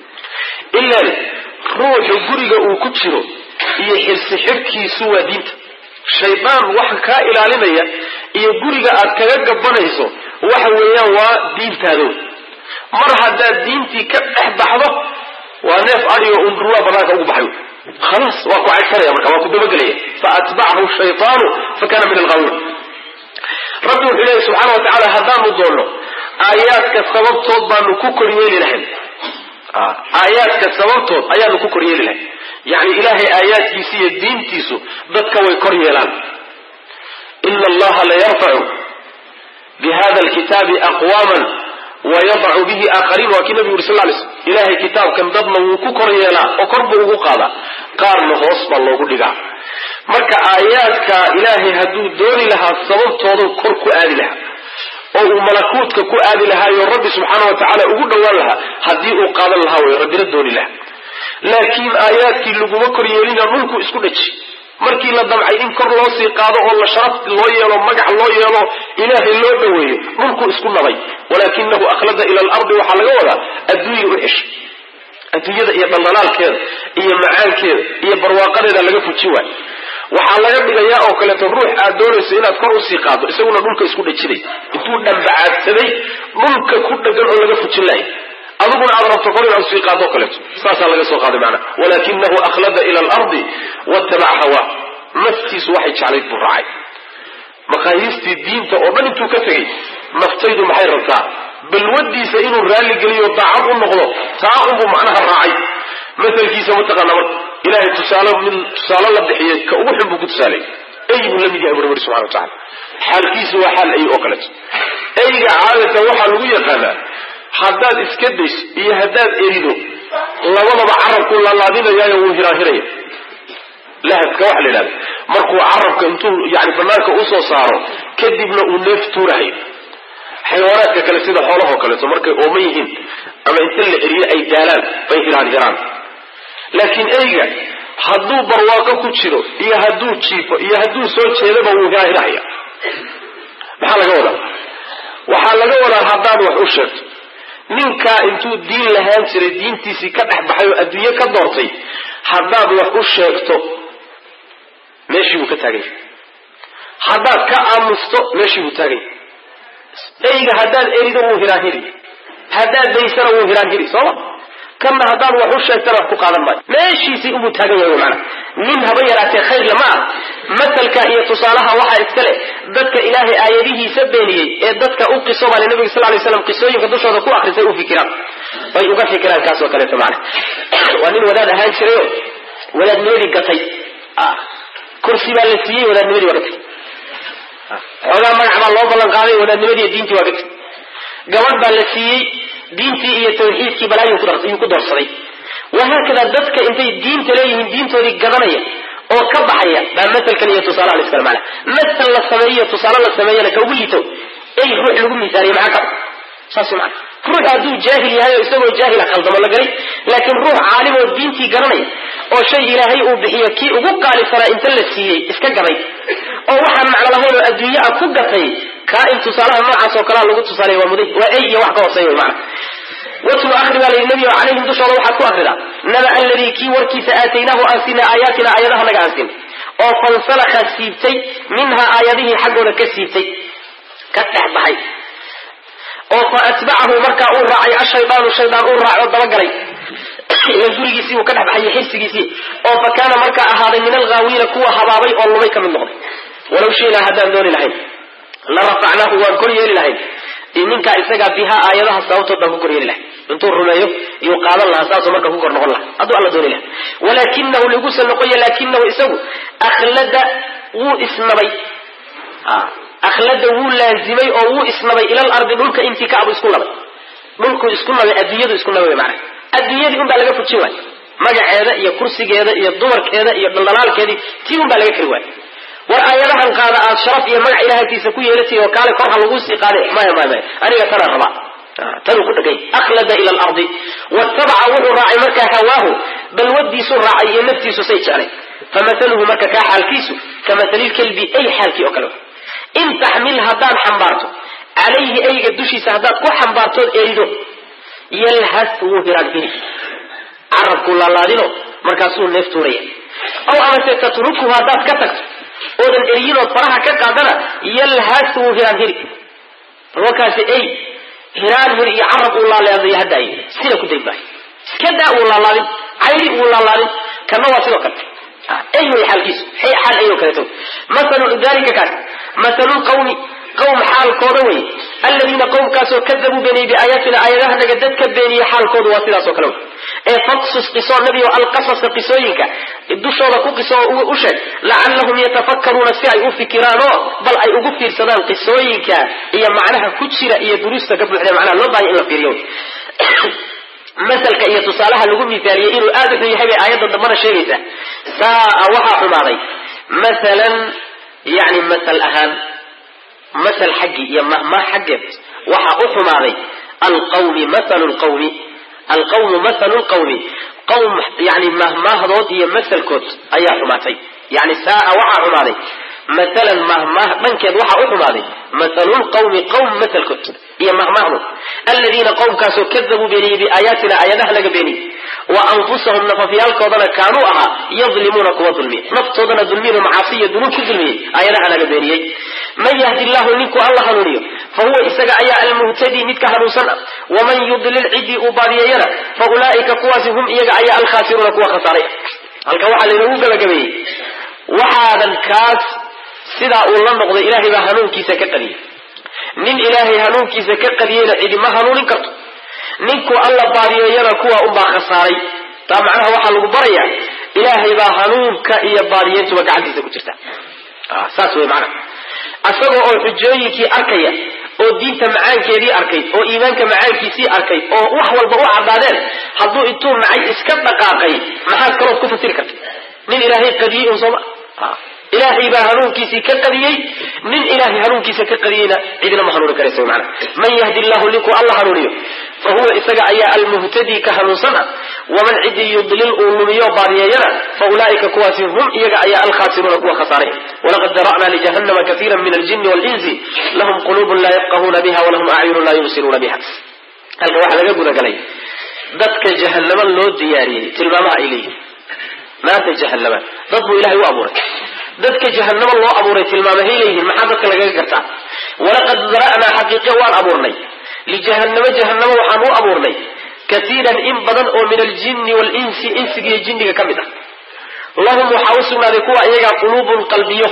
ilan ruuxu guriga uu ku jiro iyo xirsi xidhkiisu waa diinta shaydaan waxa kaa ilaalinaya iyo guriga aad kaga gabanayso waxa weeyaan waa diintaado mar haddaad diintii ka dhex baxdo waa neef adigo un ruraa banaanka ugu baxay khalaas waa ku cagsanaya marka waa ku dabagelaya fa atbacahu shaytaanu fa kana min alghaawiin rabbi wuxuu leeyahy subxaana wa tacaala haddaanu doonno aayaadka sababtood baanu ku koryeeli lahayn aayaadka sababtood ayaanu ku kor yeeli lahay yani ilaahay aayaadkiisa iyo diintiisu dadka way kor yeelaan ina allaha layarfacu bihada alkitaabi aqwaman wayadacu bihi aakhariin waa kii nabigu yuri sal lay slm ilahay kitaabkan dadna wuu ku kor yeelaa oo kor buu ugu qaadaa qaarna hoos baa loogu dhigaa marka aayaadka ilaahay hadduu dooni lahaa sababtoodu kor ku aadi lahaa oo uu malakuutka ku aadi lahaayo rabbi subxaana wa tacaala ugu dhowaan lahaa haddii uu qaadan lahaa way rabbina dooni lahaa laakiin aayaadkii laguma kor yeelina dhulku isku dhaji markii la damcay in kor loo sii qaado oo la sharaf loo yeelo magac loo yeelo ilaahay loo dhoweeyo dhulku isku nabay walaakinahu akhlada ila alardi waxaa laga wadaa adduunya u ceshay adduunyada iyo dhaldhalaalkeeda iyo macaankeeda iyo barwaaqadeeda laga fujin waayo waxaa laga dhigayaa oo kaleeto ruux aad doonayso inaad kor usii qaado isaguna dhulka isku dhajiday intuu dhambacaadsaday dhulka ku dhagan oo laga fujin lahay adiguna aad rabto kor inaad usii qaado kaleeto saasaa laga soo qaaday macnaha walakinahu akhlada ila alardi wattabaca hawaa naftiisu waxay jeclayd buu raacay maqaayiistii diinta oo dhan intuu ka tegay naftaydu maxay rabtaa balwadiisa inuu raalligeliyo daacad u noqdo taa unbuu macnaha raacay masalkiisa mataqaana marka ilahay tusaale min tusaale la bixiyey ka ugu xun buu ku tusaalay ey buu la mid yahay buri buri subxana wa tacala xaalkiisu waa xaal ey oo kaleeto eyga caadatan waxaa lagu yaqaanaa haddaad iska dayso iyo haddaad erido labadaba carabkuu laalaadinayaayo wuu hiraahiraya lahadka waxa la yidhahda markuu carabka intuu yani banaanka usoo saaro kadibna uu neef tuurahayo xayawaanaadka kale sida xoolahoo kaleeto markay ooman yihiin ama inta la eriyo ay daalaan bay hiraanhiraan laakiin eyga hadduu barwaaqo ku jiro iyo hadduu jiifo iyo hadduu soo jeedaba wuu hiraahirahaya maxaa laga wadaa waxaa laga wadaa haddaad wax u sheegto ninkaa intuu diin lahaan jiray diintiisii ka dhex baxay oo adduunye ka doortay haddaad wax u sheegto meeshii buu ka taagan yahay haddaad ka aamusto meeshii buu taagan yahay eyga haddaad erido wuu hiraahiri haddaad daysana wuu hiraahiri sooma kanna haddaad wax u sheegtana wax ku qaadan maayo meeshiisii unbuu taagan yahay macana nin haba yaraatee khayr lama ah masalka iyo tusaalaha waxaa iska leh dadka ilaahay aayadihiisa beeniyey ee dadka u qiso baa le nabiga sal lay slam qisooyinka dushooda ku akrisay u fikiraan bay uga fikiraan kaasoo kaleeto macana waa nin wadaad ahaan jirayo wadaadnimadii gatay kursi baa la siiyey wadaadnimadii waa ka tegi xoogaa magac baa loo ballan qaaday wadaadnimadii diintii waa ka tegi gabadh baa la siiyey diintii iyo tawxiidkii balaayuu ku doorsaday wahaakada dadka intay diinta leeyihiin diintoodii gadanaya oo ka baxaya baa masalkan iyo tusaalaha la isticmaala masal la sameeyo tusaale la sameeyana ka ugu liito ey ruux lagu misaaliye maxaa ka saas mana ruux hadduu jaahil yahay oo isagoo jaahila khaldamo la galay laakiin ruux caalim oo diintii garanaya oo shay ilaahay uu bixiyo kii ugu qaalisanaa inta la siiyey iska gaday oo waxaan macno lahayn oo adduunye a ku gatay kaa in tusaalaha noocaas oo kalea lagu tusaaleeya waa muday waa ey iyo wax ka hooseeya wy mana watlu akri baa layidhi nebigo calayhim dushooda waxaad ku akridaa naba alladii kii warkiisa aataynaahu aan siinay aayaatina aayadaha naga aan siin oo fansalakha siibtay minhaa aayadihii xaggooda ka siibtay ka dhex baxay oo fa atbacahu markaa uu raacay ashaydaanu shaydaan uu raaco dabagalay ila gurigiisii uu ka dhex baxay xirsigiisii oo fa kaana markaa ahaaday min alghaawiina kuwa habaabay oo lumay ka mid noqday walaw shiinaa haddaan dooni lahayn la rafacnaahu waan kor yeeli lahayn ninkaa isagaa bihaa aayadaha sababtood baan ku kor yeeli lahay intuu rumeeyo iyuu qaadan lahaa saasuu marka ku kor noqon lahaa hadduu alla dooni laha walaakinahu ligusa noqoya laakinahu isagu akhlada wuu isnabay akhlada wuu laazimay oo wuu isnabay ilal ardi dhulka intii ka abu isku nabay dhulku isku nabay adduunyadu isku nabay mana adduunyadii un baa laga fujin waay magaceeda iyo kursigeeda iyo dumarkeeda iyo dhaldhalaalkeedii tii un baa laga kari waay war aayadahan qaada aad sharaf iyo magac ilaahaytiisa ku yeelatay oo kaale kor ha laguu sii qaade maya maya maya aniga tanaan rabaa tanuu ku dhagay akhlada ila alardi wattabaca wuxuu raacay markaa hawaahu balwadiisuu raacay iyo naftiisu say jeclay famahaluhu marka kaa xaalkiisu kamathalilkelbi ay xaalkii oo kale in taxmil haddaad xambaarto calayhi ayga dushiisa haddaad ku xambaartood erido yalhas wuu hiraanhiri carabkuu laalaadino markaasuu neef tuuraya aw amase tatrukuhu haddaad ka tagto oodan eriyinood faraha ka qaadana yalhas wuu hiraan hiri markaasi ey hiraan hir iyo carab uu laalaadaya haddaay sida ku day maayo iska daa uu laalaadin cayri uu laalaadin kana waa sidoo kale ey way xaalkiisu xaal ay oo kaleeto masalu dalika kaas masalu qawmi qawm xaalkooda wey aladiina qowmkaasoo kadabuu beeniyey biaayaatina aayadaha naga dadka beeniye xaalkoodu waa sidaas oo kale wey ee faqsus qiso nebigo alqasasa qisooyinka dushooda ku qiso oo u sheeg lacallahum yatafakkaruuna si ay u fikiraanoo bal ay ugu fiirsadaan qisooyinka iyo macnaha ku jira iyo duruusta ka buuxda macnaha loo baahaya in la fiiriyo masalka iyo tusaalaha lagu mithaaliyey inuu aada u xun yahay bay aayadda dambana sheegaysaa saaa waxaa xumaaday masalan yani masal ahaan masal xaggii iyo mahmah xaggeed waxaa u xumaaday alqawmi masalu lqawmi alqawmu mahalu lqawmi qawm yani mahmaahdood iyo masalkood ayaa xumaatay yani saaa waxaa xumaaday maalan mahmaah dhankeed waxaa u xumaaday mahalu lqawmi qawm masalkood iyo mahmaahdood aladiina qowmkaasoo kadabuu beeniyey biaayaatina aayadaha laga beeniyey wa anfusahum nafafyaalkoodana kaanuu ahaa yadlimuuna kuwa dulmiya naftoodana dulmiyin macaasiya dunuub ku dulmiyey aayadaha laga beeniyey man yahdi llahu ninkuu alla hanuuniyo fa huwa isaga ayaa almuhtadii midka hanuunsan ah waman yudlil cidii uu baadiyeeyana fa ulaa'ika kuwaasi hum iyaga ayaa alkhaasiruuna kuwa khasaaray halka waxaa laynoogu gabagabeeyey waxaadan kaas sidaa uu la noqday ilaahay baa hanuunkiisa ka qadiyey nin ilaahay hanuunkiisa ka qadiyeyna cidi ma hanuunin karto ninkuu alla baadiyeeyana kuwa unbaa khasaaray taa macnaha waxaa lagu barayaa ilaahay baa hanuunka iyo baadiyeyntuba gacantiisa ku jirta saas wey macnaha asagoo oo xujooyinkii arkaya oo diinta macaankeedii arkay oo iimaanka macaankiisii arkay oo wax walba u caddaadeen hadduu intuu nacay iska dhaqaaqay maxaad kalood ku fasiri karta nin ilaahay qadiyey un sooma ilaahay baa hanuunkiisii ka qadiyey nin ilaahay hanuunkiisa ka qadiyeyna cidina ma hanuuni karaysa wy macana man yahdi llahu ninkuu alla hanuuniyo fa huwa isaga ayaa almuhtadii ka hanuunsan ah waman cidii yudlil uu lumiyo baadiyeeyana fa ulaa'ika kuwaasi hum iyaga ayaa alkhaasiruuna kuwa khasaaray walaqad dara'naa lijahannama kaiira min aljini walinsi lahum quluubun laa yafqahuuna biha walahum acyunun laa yubsiruuna biha halka waxaa laga gudagalay dadka jahannama loo diyaariyey tilmaamaha ay leeyihin maanta jahannama dad buu ilahay u abuuray dadka jahannama loo abuuray tilmaamahay leeyihiin maxaa dadka lagaga gartaa walaqad dara'naa xaqiiqe waan abuurnay lijahannama jahannama waxaan u abuurnay kaiiran in badan oo min aljini walinsi insigiiyo jinniga ka mid ah lahum waxaa u sugnaaday kuwa iyagaa quluubun qalbiyo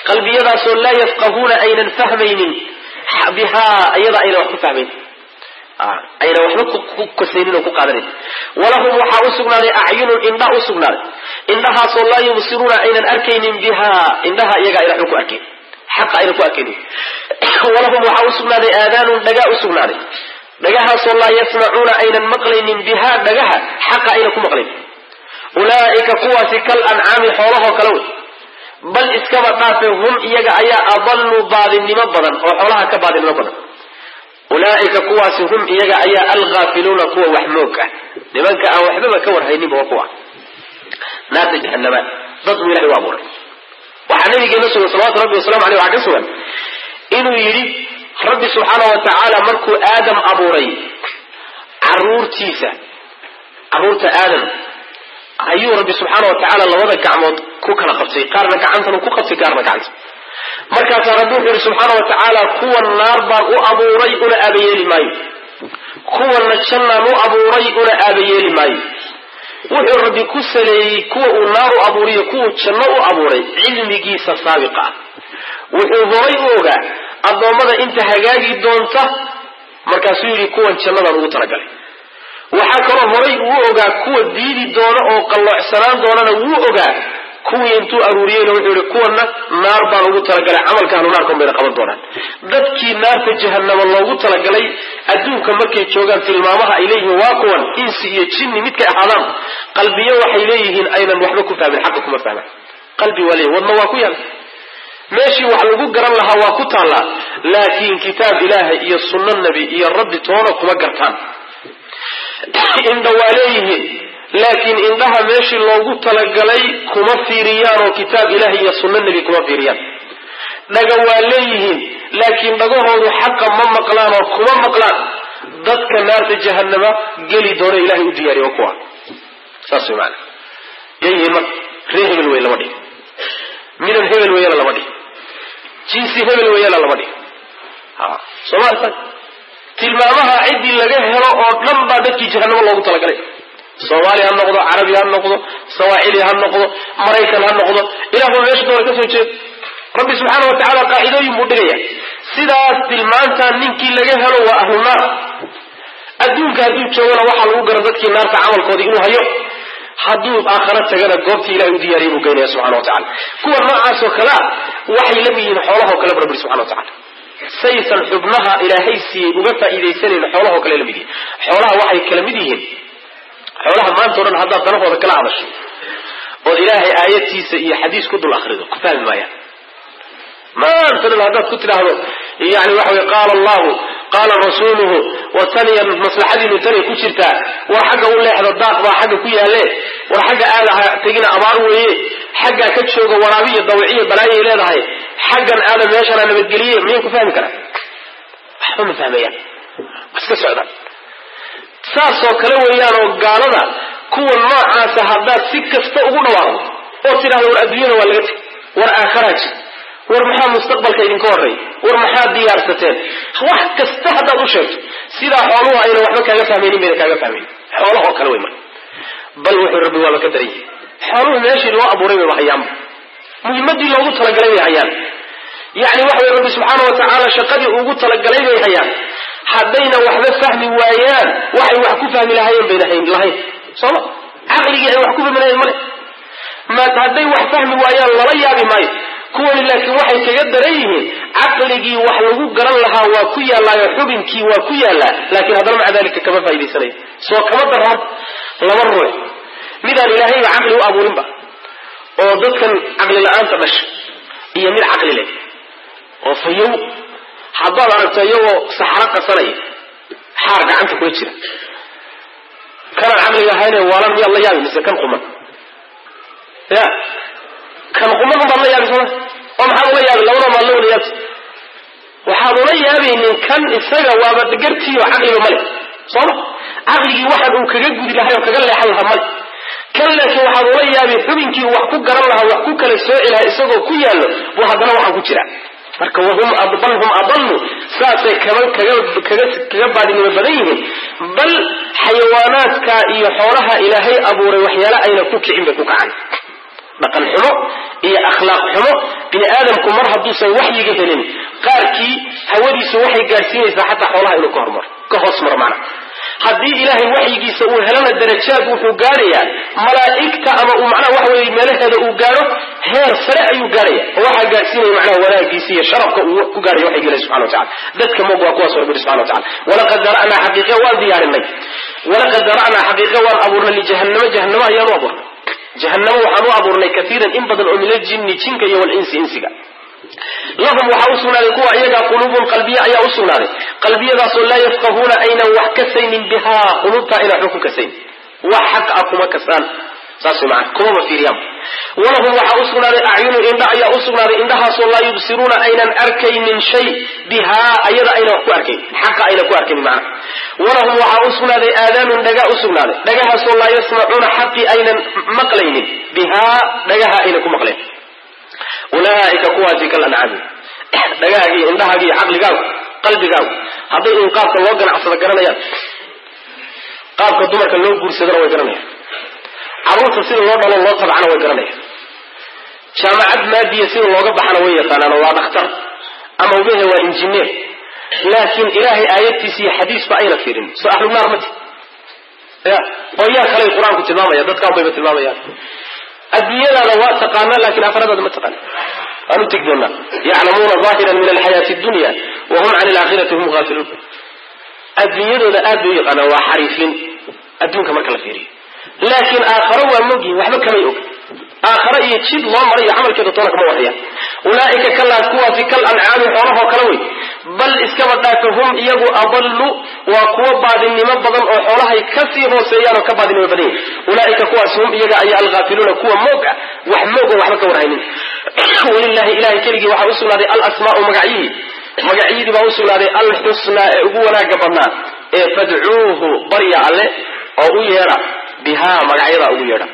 qalbiyadaasoo laa yafqahuuna aynan fahmaynin bihaa iyada aynan wax ku fahmayn ayna waxba ku kasaynin oo ku qaadanayn walahum waxaa u sugnaaday acyunun indha u sugnaaday indhahaasoo laa yubsiruuna aynan arkaynin bihaa indhaha iyaga ayna waxba ku arkayn xaqa ayna ku arkaynin walahum waxaa u sugnaaday aadaanun dhagaa u sugnaaday dhagahaasoo laa yasmacuuna aynan maqlaynin bihaa dhagaha xaqa ayna ku maqlayn ulaa'ika kuwaasi kal ancaami xoolahoo kale wey bal iskaba dhaafe hum iyaga ayaa adallu baadinimo badan oo xoolaha ka baadinimo badan ulaa'ika kuwaasi hum iyaga ayaa alghaafiluuna kuwa wax moog ah nimanka aan waxbaba ka warhayninba waa kuwa naarta jahanama dad buu ilahay u abuuray waxaa nabigeena sugan salawatu rabbi wasalamu aleyh waxaa ka sugan inuu yidhi rabbi subxaana wa tacaala markuu aadam abuuray caruurtiisa caruurta aadam ayuu rabbi subxaana wa tacaala labada gacmood ku kala qabtay qaarna gacantan ku qabtay qaarna gacanta markaasaa rabbi wuxuu yihi subxaana wa tacaala kuwan naar baan u abuuray una aabayeeli maayo kuwanna jannaan u abuuray una aabayeeli maayo wuxuu rabbi ku saleeyey kuwa uu naar u abuuriyo kuwuu janno u abuuray cilmigiisa saabiqa ah wuxuu horay u ogaa addoommada inta hagaagi doonta markaasuu yidhi kuwan jannadaan ugu talagalay waxaa kaloo horay uu ogaa kuwa diidi doona oo qalloocsanaan doonana wuu ogaa kuwii intuu aruuriyeyna wuxuu yihi kuwana naar baan ugu talagalay camalka ahlu naarkan bayna qaban doonaan dadkii naarta jahanama loogu talagalay adduunka markay joogaan tilmaamaha ay leeyihiin waa kuwan insi iyo jinni midkay ahaadaan qalbiyo waxay leeyihiin aynan waxba ku fahmin xaqa kuma fahmaan qalbi waa leeyihin wadna waa ku yaal meeshii wax lagu garan lahaa waa ku taallaa laakiin kitaab ilaahay iyo sunno nebi iyo rabbi toona kuma gartaan indha waa leeyihiin laakiin indhaha meeshii loogu talagalay kuma fiiriyaan oo kitaab ilahi iyo sunno nebi kuma fiiriyaan dhaga waa leeyihiin laakiin dhagahoodu xaqa ma maqlaan oo kuma maqlaan dadka naarta jahanama geli doona ilahay u diyaariyo kuwa saas way maana yayihiin marka ree hebel wey lama dhihi midab hebel weeyana lama dhihi jinsi hebel weeyana lama dhihi sooma tilmaamaha ciddii laga helo oo dhan baa dadkii jahanamo loogu talagalay soomaali ha noqdo carabi ha noqdo sawaaxili ha noqdo maraykan ha noqdo ilahba meesha doona ka soo jeedo rabbi subxaana wa tacaala qaacidooyin buu dhigaya sidaas tilmaantaa ninkii laga helo waa ahlu naar adduunka hadduu joogana waxaa lagu gara dadkii naarta camalkoodii inuu hayo hadduu aakhara tagana goobtii ilahay u diyaariya buu geynaya subxana wa tacala kuwa noocaasoo kalea waxay la mid yihiin xoolahoo kale bu rabbi subxana wa tacala saysan xubnaha ilaahay siiyey uga faa'iidaysanayn xoolahoo kale la mid yihiin xoolaha waxay kala mid yihiin xoolaha maanta o dhan haddaad danahooda kala hadasho ood ilaahay aayadtiisa iyo xadiis ku dul akrido ku fahmi maayaan maanta dhan haddaad ku tidhaahdo yani waxa wey qaala allahu qaala rasuuluhu war taniya maslaxadiinu tanay ku jirtaa war xagga u leexda daaq baa xagga ku yaalle war xagga aadaha tegina abaar weeye xaggaa ka jooga waraabiyo dawiciyo balaayay leedahay xaggan aada meeshana nabadgeliye miyay ku fahmi karaan waxba ma fahmayaan iska socdaan saasoo kale weeyaan oo gaalada kuwa noocaasa haddaad si kasta ugu dhawaaqdo oo tidhahdo war adduunyada waa laga teg war aakharaa jir war maxaa mustaqbalka idinka horreey war maxaad diyaarsateen wax kasta haddaad u sheegto sidaa xooluhu ayna waxba kaaga fahmaynin bayna kaaga fahmayn xoolahoo kale wey marka bal wuxuu rabbi waaba ka daran yahay xooluhu meeshii loo abuuray bayba hayaanba muhimmadii loogu talagalay bay hayaan yacni waxa weye rabbi subxaana wa tacaala shaqadii ugu talagalay bay hayaan haddayna waxba fahmi waayaan waxay wax ku fahmi lahaayeen bayna hayn lahayn sooma caqligii ay wax ku fahmi lahayen male ma hadday wax fahmi waayaan lala yaabi maayo kuwani laakiin waxay kaga daran yihiin caqligii wax lagu garan lahaa waa ku yaallaayo xubinkii waa ku yaallaa laakiin haddana maca dalika kama faa'idaysanayo soo kama darran laba ruux midaan ilaahayba caqli u abuurinba oo dadkan caqli la-aanta dhasha iyo mid caqli leh oo fayow haddaad aragto iyagoo saxro qasanaya xaar gacanta kula jira kanaan caqliga ahayne waalan miyaad la yaabi mise kan quman ya kan quman unbaad la yaabi sooma oo maxaad ula yaabi labada maad la wada yaabti waxaad ula yaabaynin kan isaga waaba gartiiyo caqliba male sooma caqligii waxaan uu kaga gudi lahay oo kaga leexan lahaa male kan laakiin waxaad ula yaabi xubinkii wax ku garan lahaa wax ku kala sooci lahaa isagoo ku yaallo buu haddana waxaan ku jira marka wahum bal hum adallu saasay kaba kaga kaga kaga baadinimo badan yihiin bal xayawaanaadka iyo xoolaha ilaahay abuuray waxyaale ayna ku kicin bay ku kacaan dhaqan xumo iyo akhlaaq xumo bini aadamku mar hadduusan waxyiga helin qaarkii hawadiisu waxay gaadhsiinaysaa xataa xoolaha inuu ka hormaro ka hoos maro macna haddii ilaahay waxyigiisa uu helana darajaad wuxuu gaadhayaa malaa'igta ama uu macnaha waxa weye meelaheeda uu gaadho heer sare ayuu gaadhaya oo waxaa gaadhsiinaya macnaha wanaagiisa iyo sharafka uu ku gaadhaya waxyiga ilahi subxana watacala dadka moog waa kuwaas rabbi subxana watacala walaqad dara'naa xaqiiqe waan diyaarinay walaqad dara'naa xaqiiqe waan abuurnay lijahannama jahannama ayaan u abuurnay jahannama waxaan u abuurnay kaiiran in badan oo min aljinni jinka iyo walinsi insiga lahum waxaa u sugnaaday kuwa iyagaa quluubun qalbiya ayaa u sugnaaday qalbiyadaasoo laa yafqahuuna aynan wax kasaynin bihaa quluubtaa aynan waxba ku kasayn wax xaq ah kuma kasaan saas way macana kumaba fiiriyaan walahum waxaa u sugnaaday acyunu indha ayaa u sugnaaday indhahaasoo laa yubsiruuna aynan arkaynin shay bihaa ayada aynan wax ku arkayn xaqa aynan ku arkaynin macana walahum waxaa u sugnaaday aadaanun dhagaa u sugnaaday dhagahaasoo laa yasmacuuna xaqii aynan maqlaynin bihaa dhagaha aynan ku maqlayn ulaaika kuwaasi kal ancaami dhagahaaga iyo indhahaaga iyo caqligaagu qalbigaagu hadday in qaabka loo ganacsado garanayaan qaabka dumarka loo guursadana way garanayaan carruurta sida loo dhalo loo tabcana way garanayaan jaamacad maadiya sida looga baxana way yaqaanaan oo waa dhakhtar ama umehe waa injineer laakiin ilaahay aayadtiisa iyo xadiisba ayna fiirin soo ahlunaar mati ya oo yaa kaley qur-aanku tilmaamaya dadkaan bayba tilmaamayaan adduunyadaada waa taqaanaa laakiin aakhiradaada ma taqaana waan u tegi doonaa yaclamuuna aahiran min alxayaati dunya wahum can alaakhirati hum haafiluun adduunyadooda aad bay u yaqaanaan waa xariifin adduunka marka la fiiriyo laakiin aakharo waa mogyihin waxba kamay og aakharo iyo jid loo maray iyo camalkeeda toona kama warayaan ulaaika kalaas kuwaasi kal ancaami xoolahoo kale wey bal iskaba dhaafa hum iyagu adallu waa kuwo baadinimo badan oo xoolahay kasii hooseeyaan oo ka baadinimo badan yahi ulaaika kuwaas hum iyaga ayaa alghaafiluuna kuwa moog ah wax moog oo waxba ka warhaynin walilahi ilahay keligii waxaa usugnaaday alasmaau magacyihii magacyadii baa usugnaaday alxusnaa ee ugu wanaaga badnaa ee fadcuuhu barya alle oo u yeedha bihaa magacyadaa ugu yeedha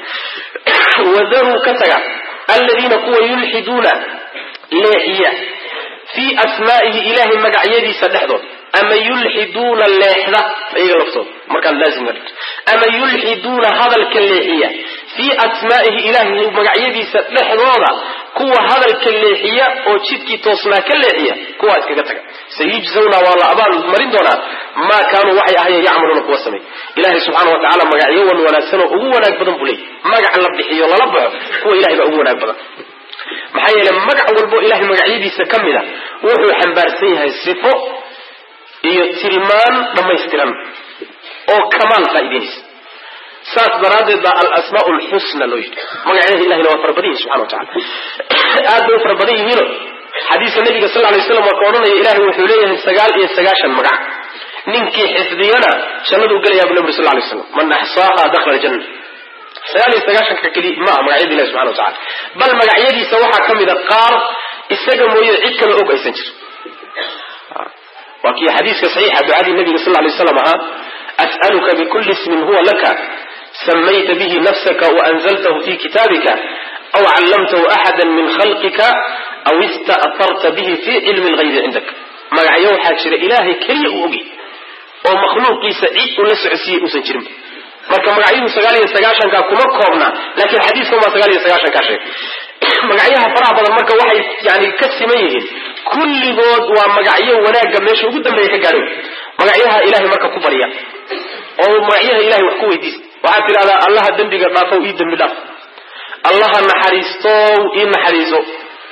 wadaruu ka taga aladiina kuwa yulxiduuna leexiya fii asmaa'ihi ilaahay magacyadiisa dhexdood ama yulxiduuna leexda iyaga laftooda markaad laazim ka dhigto ama yulxiduuna hadalka leexiya fii asmaa'ihi ilaahay magacyadiisa dhexdooda kuwa hadalka leexiya oo jidkii toosnaa ka leexiya kuwaa iskaga taga sayujzawna waa la abaal marin doonaa maa kaanuu waxay ahayeen yacmaluuna kuwa samay ilahay subxaana watacala magacyo wan wanaagsan oo ugu wanaag badan buu leeyay magac la bixiyo lala baxo kuwa ilahay baa ugu wanaag badan maxaa yeele magac walbo ilahay magacyadiisa ka mid a wuxuu xambaarsan yahay sifo iyo tilmaan dhammaystiran oo kamaal faa'idaynaysa saas daraaddeed baa alasmaa lxusna loo yidhi magacyada ilahina waa fara badan yihin subxana watacala aad bay u fara badan yihiino xadiiska nabiga sal lay slam waa ka odhanaya ilahay wuxuu leeyahay sagaal iyo sagaashan magac ninkii xifdiyana jannaduu gelayaa bu nabri sal lay slam man axsaaha dakhala aljanna sagaal iyo sagaashanka keli ma ah magacyada ilahi subxana watacala bal magacyadiisa waxaa ka mida qaar isaga mooye cid kale og aysan jir waa kii xadiiska saxiixa ducadii nabiga sal lay slam ahaa as'aluka bikuli ismin huwa laka samayta bihi nafsaka waanzaltahu fi kitaabika aw callamtahu axada min khalqika aw ista'tarta bihi fi cilmi lgaybi cindak magacyo waxaa jira ilaahay keliya uu ogi oo makhluuqiisa cid uu la socodsiiyey uusan jirin marka magacyuhu sagaal iyo sagaashanka kuma koobna laakiin xadiiskan waa sagaal iyo sagaashankaa sheegay magacyaha faraha badan marka waxay yani ka siman yihiin kulligood waa magacyo wanaagga meesha ugu dambeeya ka gaadhay magacyaha ilahay marka ku barya oo magacyaha ilahay wax ku weydiista waxaad tidhahdaa allaha dembiga dhaafow ii dembi dhaaf allaha naxariistow ii naxariiso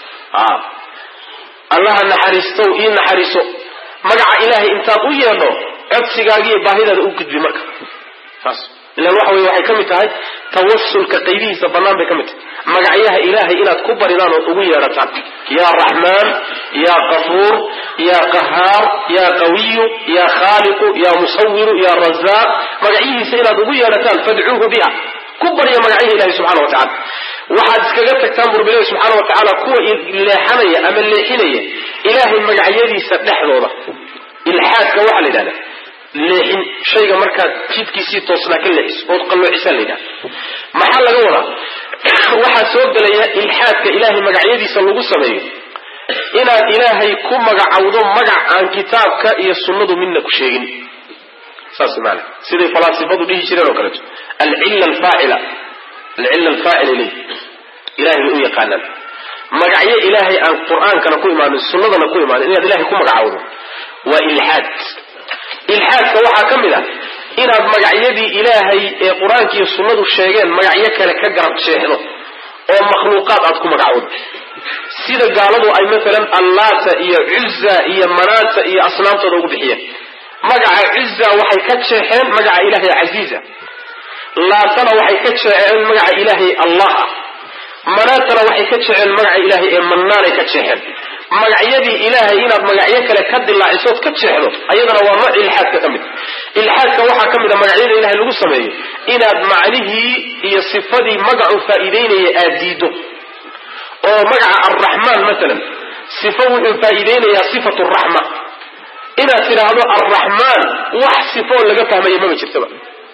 allaha naxariistow ii naxariiso magaca ilaahay intaad u yeedho codsigaagiiyo baahidaada u gudbi marka saas ilan waxa wey waxay ka mid tahay tawasulka qaybihiisa bannaan bay ka mid tahay magacyaha ilaahay inaad ku baridaan ood ugu yeedhataan yaa raxmaan yaa qafuur yaa qahaar yaa qawiyu yaa khaaliqu yaa musawiru yaa razaaq magacyihiisa inaad ugu yeedhataan fadcuuhu biha ku barya magacyaha ilahi subxana wa tacala waxaad iskaga tagtaan burbilahi subxaana wa tacaala kuwa leexanaya ama leexinaya ilaahay magacyadiisa dhexdooda ilxaadka waxaa la yidhahda leexin shayga markaad jidkiisii toosnaa ka leexiso ood qalloocisaa la yidhahda maxaa laga wadaa waxaa soo gelaya ilxaadka ilaahay magacyadiisa lagu sameeyo inaad ilaahay ku magacawdo magac aan kitaabka iyo sunnadu midna ku sheegin saas maana siday falaasifadu dhihi jireen oo kaleeto alcilla alfaacila alcilla alfaacila ilay ilahay bay u yaqaanaan magacyo ilaahay aan qur-aankana ku imaanin sunnadana ku imaanin inaad ilahay ku magacaawdo waa ilxaad ilxaadka waxaa ka mid ah inaad magacyadii ilaahay ee qur-aanka iyo sunnadu sheegeen magacyo kale ka garab jeexdo oo makhluuqaad aad ku magacawdo sida gaaladu ay maalan allaata iyo cuza iyo manaata iyo asnaamtooda ugu bixiyeen magaca cuza waxay ka jeexeen magaca ilaahay casiiza laatana waxay ka jeexeen magaca ilaahay allah ah manaatana waxay ka jeexeen magaca ilaahay ee mannaanay ka jeexeen magacyadii ilaahay inaad magacyo kale ka dilaacisood ka jeexdo ayadana waa nooc ilxaadka ka mid ilxaadka waxaa ka mid a magacyada ilahay lagu sameeyo inaad macnihii iyo sifadii magacu faa'iideynaya aad diido oo magaca arraxmaan maalan sifo wuxuu faa'iideynayaa sifatu raxma inaad tidhaahdo arraxmaan wax sifoo laga fahmaya maba jirtaba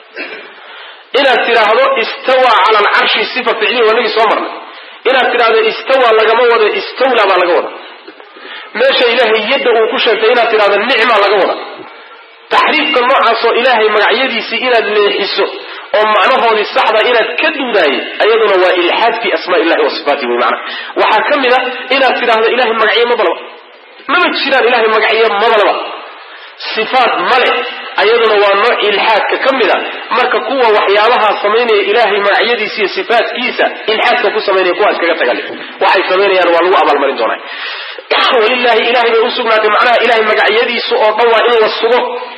inaad tidhaahdo istawa cala alcarshi sifa ficliya waa nagii soo marnay inaad tidhaahdo istawa lagama wado istawla baa laga wada meesha ilaahay yadda uu ku sheegtay inaad tidhahdo nicma laga wada taxriifka noocaasoo ilaahay magacyadiisii inaad leexiso oo macnahoodii saxda inaad ka duudaayay ayaduna waa ilxaad fi asmaa illahi wa sifaatihi wy maana waxaa ka mid a inaad tidhaahdo ilahay magacyo mabalaba maba jiraan ilahay magacyo mabalaba sifaat male ayaduna waa nooc ilxaadka ka mid a marka kuwa waxyaabaha samaynaya ilaahay magacyadiisa iyo sifaatkiisa ilxaadka ku samaynaya kuwaas kaga tagali waxay samaynayaan waa lagu abaalmarin doonaa walilahi ilahay bay usugnaatay macnaha ilahay magacyadiisu oo dhan waa in la sugo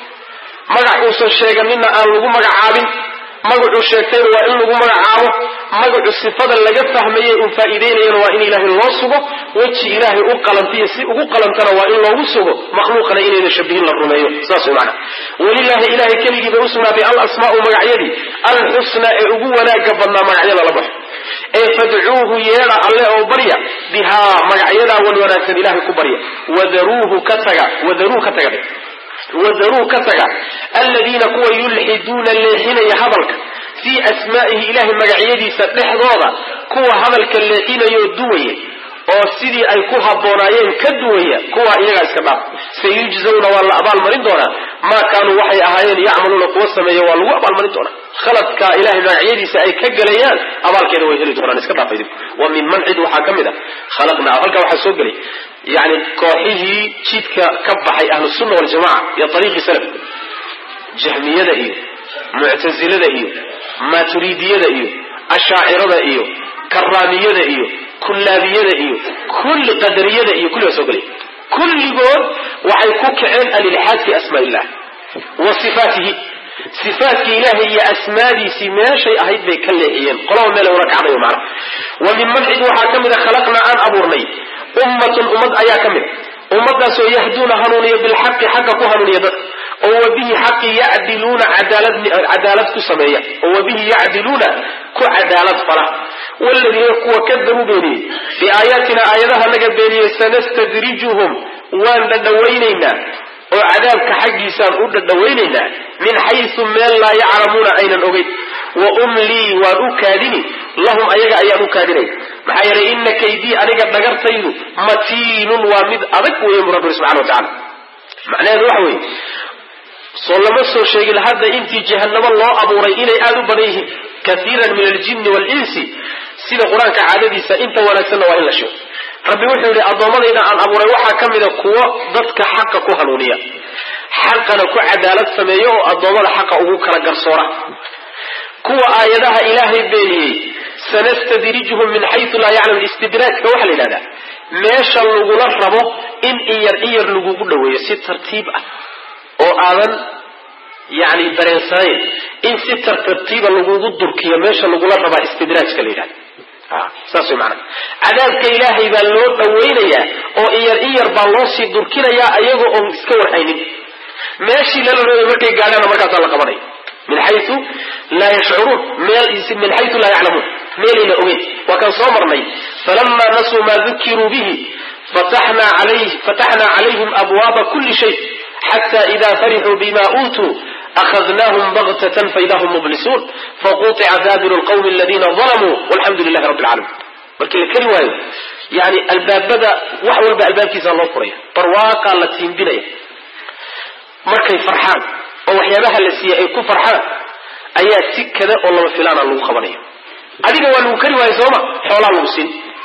magac uusan sheeganinna aan lagu magacaabin magacuu sheegtayna waa in lagu magacaabo magacu sifada laga fahmaye uu faa'iideynayana waa in ilaahay loo sugo weji ilaahay u qalantiyo si ugu qalantana waa in loogu sugo makhluuqana inayna shabihin la rumeeyo saas mana walilahi ilahay keligii bay usugnaatay alasmaau magacyadii alxusnaa ee ugu wanaaga badnaa magacyada la baxo ee fadcuuhu yeedha alle oo barya bihaa magacyadaa wan wanaagsan ilahay ku barya wadaruuhu ka taga wadaruu ka taga wadaruu ka taga aladiina kuwa yulxiduuna leexinaya hadalka fii asmaa'ihi ilahay magacyadiisa dhexdooda kuwa hadalka leexinayoo duwaya oo sidii ay ku habboonaayeen ka duwaya kuwa iyagaa iska dhaaf sayujzawna waa la abaalmarin doonaa maa kaanuu waxay ahaayeen yacmaluuna kuwa sameeya waa lagu abaalmarin doonaa khaladka ilahay magacyadiisa ay ka gelayaan abaalkeeda way heli doonaan iska dhaafa idinku wa min man cid waxaa ka mid a khalaqnaa halkaa waxaa soo gelay yani kooxihii jidka ka baxay ahlusunna waljamaca iyo ariiqii salafka jahmiyada iyo muctasilada iyo maaturidiyada iyo ashaacirada iyo karaamiyada iyo kullaabiyada iyo kulli qadariyada iyo kulli baa soo gelay kulligood waxay ku kaceen alilxaad fi asmaa illah wa sifaatihi sifaatkii ilaahay iyo asmaadiisii meeshay ahayd bay ka leexiyeen qolaba meel una kacdayo macna wa min man cid waxaa ka mid a khalaqnaa aan abuurnay ummatun ummad ayaa ka mid a ummadaasoo yahduuna hanuuniya bilxaqi xaqa ku hanuuniya dadka oo wabihi xaqi yacdiluuna cadaalad ku sameeya oo wabihi yacdiluuna ku cadaalad fala waladiina kuwa kadabuu beeniyey biaayaatina aayadaha naga beeniyey sanastadrijuhum waan dhadhawaynaynaa oo cadaabka xaggiisaan u dhadhawaynaynaa min xaysu meel laa yaclamuuna aynan ogeyn wa umlii waan u kaadini lahum ayaga ayaan u kaadinay maxaa yeelay ina kaydii aniga dhagartaydu matiinun waa mid adag weeye bu rabbi subxana wa tacala macnaheedu waxa weeye soo lama soo sheegin hadda intii jahanamo loo abuuray inay aada u badan yihiin kaiiran min aljinni waalinsi sida qur-aanka caadadiisa inta wanaagsanna waa in la sheego rabbi wuxuu yidhi addoommadayda aan abuuray waxaa ka mida kuwo dadka xaqa ku hanuuniya xaqana ku cadaalad sameeya oo addoommada xaqa ugu kala garsoora kuwa aayadaha ilaahay beeniyey sanastadrijuhum min xayu laa yaclam istidraajka waxaa la yidhahdaa meesha lagula rabo in iyar iyar lagugu dhaweeyo si tartiib ah oo aadan yani dareensanayn in si tartartiiba lagugu durkiyo meesha lagula rabaa istidraajka la yidhahda saas way maanaa cadaabka ilaahay baa loo dhawaynayaa oo iyar iyar baa loo sii durkinayaa ayagoo oon iska warhaynin meeshii lala rabay markay gaadhaana markaasaa la qabanaya min xayu laa yashcuruun min xayu laa yaclamuun meelayna ogeyn waa kaan soo marnay falamaa nasuu maa dukiruu bihi fataxnaa calayhim abwaaba kuli shay xata ida farixuu bima uutuu akhadnaahum baktatan faida hum mublisuun faquطica daabiru lqawmi aladiina dalamuu walxamdu lilahi rabbi alcaalamiin markii la keri waayo yani albaabada wax walba albaabkiisa loo furaya barwaaqaa la tiimbinaya markay farxaan oo waxyaabaha la siiyey ay ku farxaan ayaa si kada oo lama filaana lagu qabanaya adiga waa lagu kari waayo sooma xoolaa lagu siin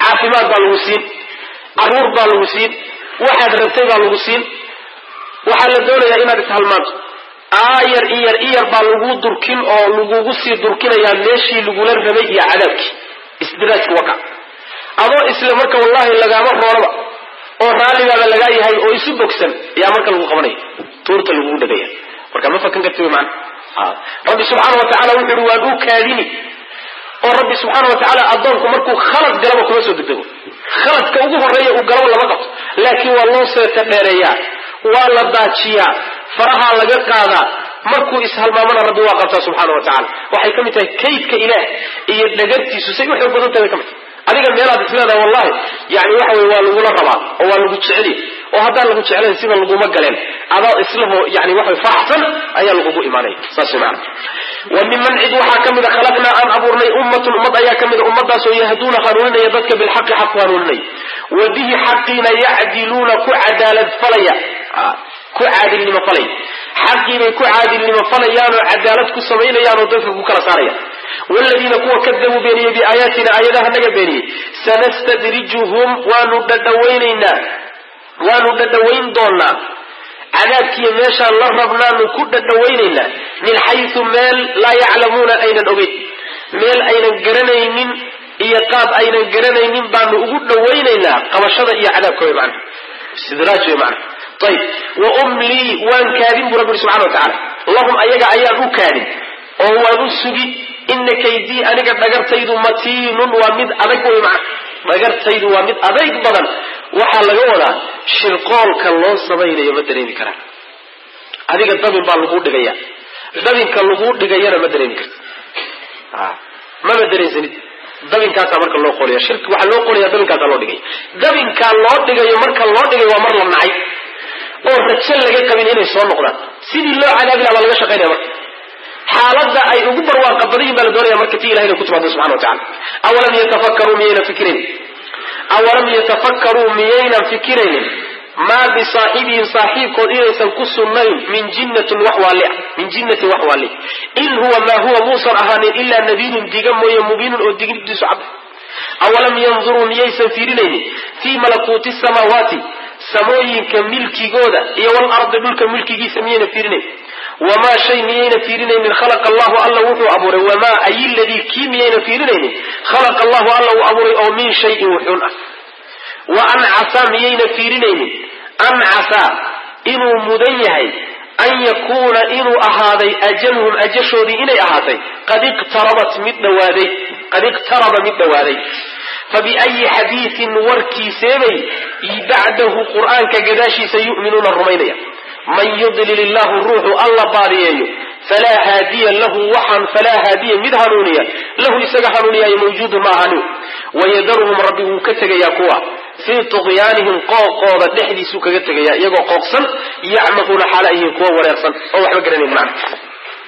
caafimaad baa lagu siin caruur baa lagu siin waxaad rabtay baa lagu siin waxaa la doonayaa inaad ishalmaanto aayar iyar iyar baa lagu durkin oo lagugu sii durkinayaa meeshii lagula rabay iyo cadaabkii isdiraajku waka adoo isle marka wallahi lagaama roonaba oo raallibaaba lagaa yahay oo isu bogsan ayaa marka lagu qabanaya tuurta lagugu dhagaya marka ma fakan karti wy maana rabbi subxaana wa tacala wuxu uhi waan u kaadini oo rabbi subxaana wa tacaala addoonku markuu khalad galaba kuma soo degdego khaladka ugu horreeya uu galaba lama qabto laakiin waa loo seeta dheereeyaa waa la daajiyaa farahaa laga qaadaa markuu ishalmaamana rabbi waa qabtaa subxaana wa tacala waxay ka mid tahay kaydka ilaah iyo dhagartiisu say u xoog badan tahay bay ka mid tahay adiga meelaad isleedahay wallahi yani waxa wey waa lagula rabaa oo waa lagu jeceli oo haddaan lagu jeclayn sida laguma galeen adaa islaho yani waxa faraxsan ayaa lagugu imaanaya saas maana wa miman cid waxaa ka mida khalaqnaa aan abuurnay ummatun ummad ayaa ka mida ummadaasoo yahduuna hanuuninaya dadka bilxaqi xaq ku hanuuninaya wa bihi xaqiina yacdiluuna ku cadaalad falaya ku caadilnimo falaya xaqiibay ku caadilnimo falayaanoo cadaalad ku samaynayaanoo dadka ku kala saaraya wladiina kuwa kadabuu beeniyey biaayaatina aayadaha naga beeniyey sanastadrijuhum waanu dhadhawaynaynaa waanu dhadhawayn doonaa cadaabkiiyo meeshaan la rabnaanu ku dhadhawaynaynaa min xaysu meel laa yaclamuuna aynan ogeyn meel aynan garanaynin iyo qaab aynan garanaynin baanu ugu dhawaynaynaa qabashada iyo cadaabka way macana istidraaj way macana ayib wa umlii waan kaadin buu rabbi uri subxana wa tacala lahum ayaga ayaan u kaadin oo waan u sugi ina kaydii aniga dhagartaydu matiinun waa mid adag wey macana dhagartaydu waa mid adayg badan waxaa laga wadaa shirqoolka loo samaynayo ma dareemi karaan adiga dabin baa laguu dhigaya dabinka laguu dhigayana ma dareemi karta mama dareensanid dabinkaasaa marka loo qoliya shirki waxaa loo qolaya dabinkaasaa loo dhigaya dabinkaa loo dhigayo marka loo dhigayo waa mar la nacay oo rajo laga qabin inay soo noqdaan sidii loo cadaabi laha baa laga shaqaynaya marka xaalada ay ugu barwaaqa badan yihin baa la doonaya marka ti ilahay inay ku timaado subxana wa tacala awalam yatafakkaruu miyayna fikiraynin awalam yatafakkaruu miyaynan fikiraynin maa bisaaxibihim saaxiibkood inaysan ku sugnayn min jinnatin wax waali min jinnatin wax waali in huwa maa huwa muusan ahaanin ilaa nadiirun diga mooye mubiinun oo dignidiisu cad awalam yanduruu miyaysan fiirinaynin fii malakuuti samaawaati samooyinka milkigooda iyo walardi dhulka milkigiisa miyayna fiirinayn wamaa shay miyayna fiirinaynin khalaqa allahu alla wuxuu abuuray wamaa ay ladii kii miyayna fiirinaynin khalaqa allahu alla uu abuuray oo min shayin wuxuun ah wa ancasaa miyayna fiirinaynin ancasaa inuu mudan yahay an yakuuna inuu ahaaday ajaluhum ajashoodii inay ahaatay qad iqtarabat mid dhawaaday qad iqtaraba mid dhawaaday fabiayi xadiisin warkiiseebay bacdahu qur'aanka gadaashiisa yu'minuuna rumaynaya man yudlil illahu ruuxu alla baadiyeeyo falaa haadiya lahu waxaan falaa haadiya mid hanuuniya lahu isaga hanuuniyaayo mawjuudun ma ahani wayadaruhum rabbi wuu ka tegayaa kuwa fii tuqyaanihim qooqooda dhexdiisuu kaga tegayaa iyagoo qooqsan yacmaquuna xaala yihiin kuwa wareersan oo waxba garanayn macna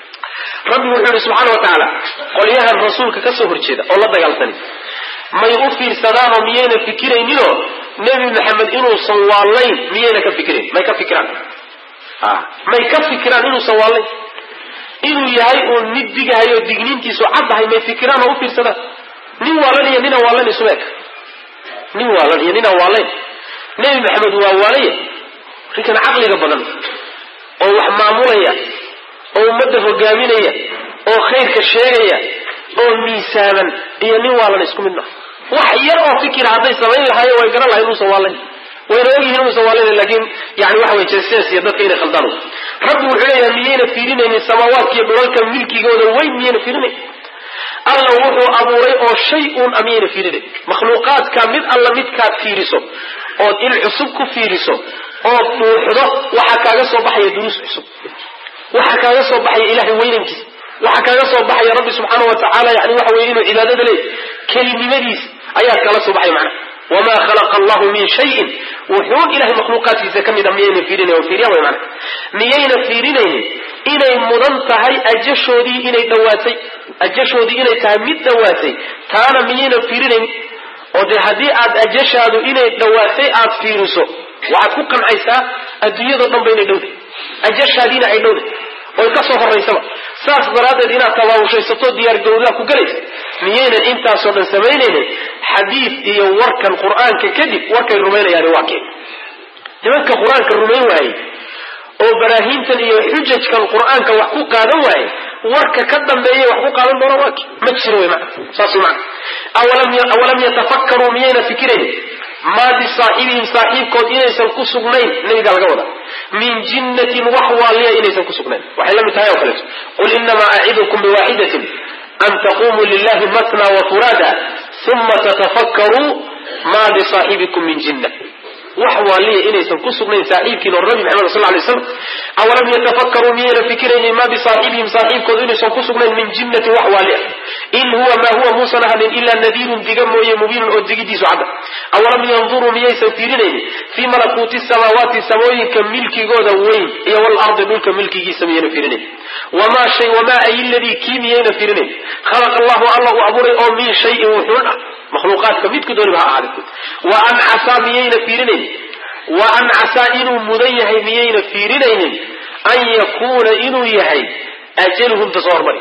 rabbi wuxuu yihi subxaana wa tacaala qolyahan rasuulka ka soo horjeeda oo la dagaalsani may u fiirsadaanoo miyayna fikirayninoo nebi maxamed inuusan waallayn miyayna ka fikirayn may ka fikiraan may ka fikiraan inuusan waallayn inuu yahay uun mid digahayo digniintiisu caddahay may fikiraan oo u fiirsadaan nin waalan iyo ninaan waallayn isuma eg nin waalan iyo ninaan waallayn nebi maxamed waa waalaya ninkan caqliga badan oo wax maamulaya oo ummadda hogaaminaya oo khayrka sheegaya oo miisaaman iyo nin waalan isku mid maha wax yar oo fikira hadday samayn lahaayo way garan lahay inuusan waallayn wayna ogyihiin inuusan waallayn laakiin yani waxa wey jeses iyo dadka inay khaldaan rabbi wuxuu leeyahay miyayna fiirinaynin samaawaadka iyo dhulalka milkigooda weyn miyayna fiirinayn alla wuxuu abuuray oo shay uun a miyayna fiirinayn makhluuqaadka mid alla midkaad fiiriso ood il cusub ku fiiriso ood dhuuxdo waxaa kaaga soo baxaya duruus cusub waxaa kaaga soo baxaya ilahay weynankiisa waxaa kaaga soo baxaya rabbi subxaana wa tacaala yani waxa weye inuu cibaadada leey kelinimadiis ayaa kala soo baxay macnaha wamaa khalaqa allahu min shayin wuxuun ilahay makhluuqaadkiisa ka mid a miyayna fiirinayn fiiriya way macnaha miyayna fiirinaynin inay mudan tahay ajashoodii inay dhawaatay ajashoodii inay tahay mid dhawaatay taana miyayna fiirinaynin oo dee haddii aad ajashaadu inay dhawaatay aad fiiriso waxaad ku qancaysaa adduunyadao dhan ba inay dhowday ajashaadiina ay dhowday oy ka soo horaysaba saas daraaddeed inaad tabaawushaysato diyaar gawdaa ku galaysa miyaynan intaasoo dhan samaynaynin xadiid iyo warkan qur-aanka kadib warkay rumaynayaani waa keen nimanka qur-aanka rumayn waayey oo baraahiintan iyo xujajkan qur-aanka wax ku qaadan waaye warka ka dambeeya wax ku qaadan doona waa keen ma jiro wy mana saas mana awalam yatafakkaruu miyayna fikiraynin maa bisaaxibihim saaxiibkood inaysan ku sugnayn nabigaa laga wada min jinnatin wax waaliya inaysan ku sugnayn waxay la mid tahay oo kaleeto qul inamaa acidukum biwaaxidatin an taqumuu lilahi matna wa furaada uma tatafakkaruu maa bisaaxibikum min jinna wax waaliya inaysan ku sugnayn saaxiibkiin oo nabi maxamed sal lay slam awalam yatafakkaruu miyayna fikiraynin maa bisaaxibihim saaxiibkoodu inaysan ku sugnayn min jinnatin wax waaliya in huwa maa huwa muusan ahanin ilaa nadiirun diga mooye mubiinun oo digidiisu cadda awalam yanduruu miyaysan fiirinaynin fii malakuuti samaawaati samooyinka milkigooda weyn iyo walardi dhulka milkigiisa miyayna fiirinayn wamaa shay wamaa ay ladii kii miyayna fiirinayn khalaqa allahu alla uu abuuray oo min shayin wuxuun ah makhluuqaadka midku dooniba ha ahaade wa an casaa miyayna fiirinayn wa an casaa inuu mudan yahay miyayna fiirinaynin an yakuuna inuu yahay ajaluhum tasoo hormari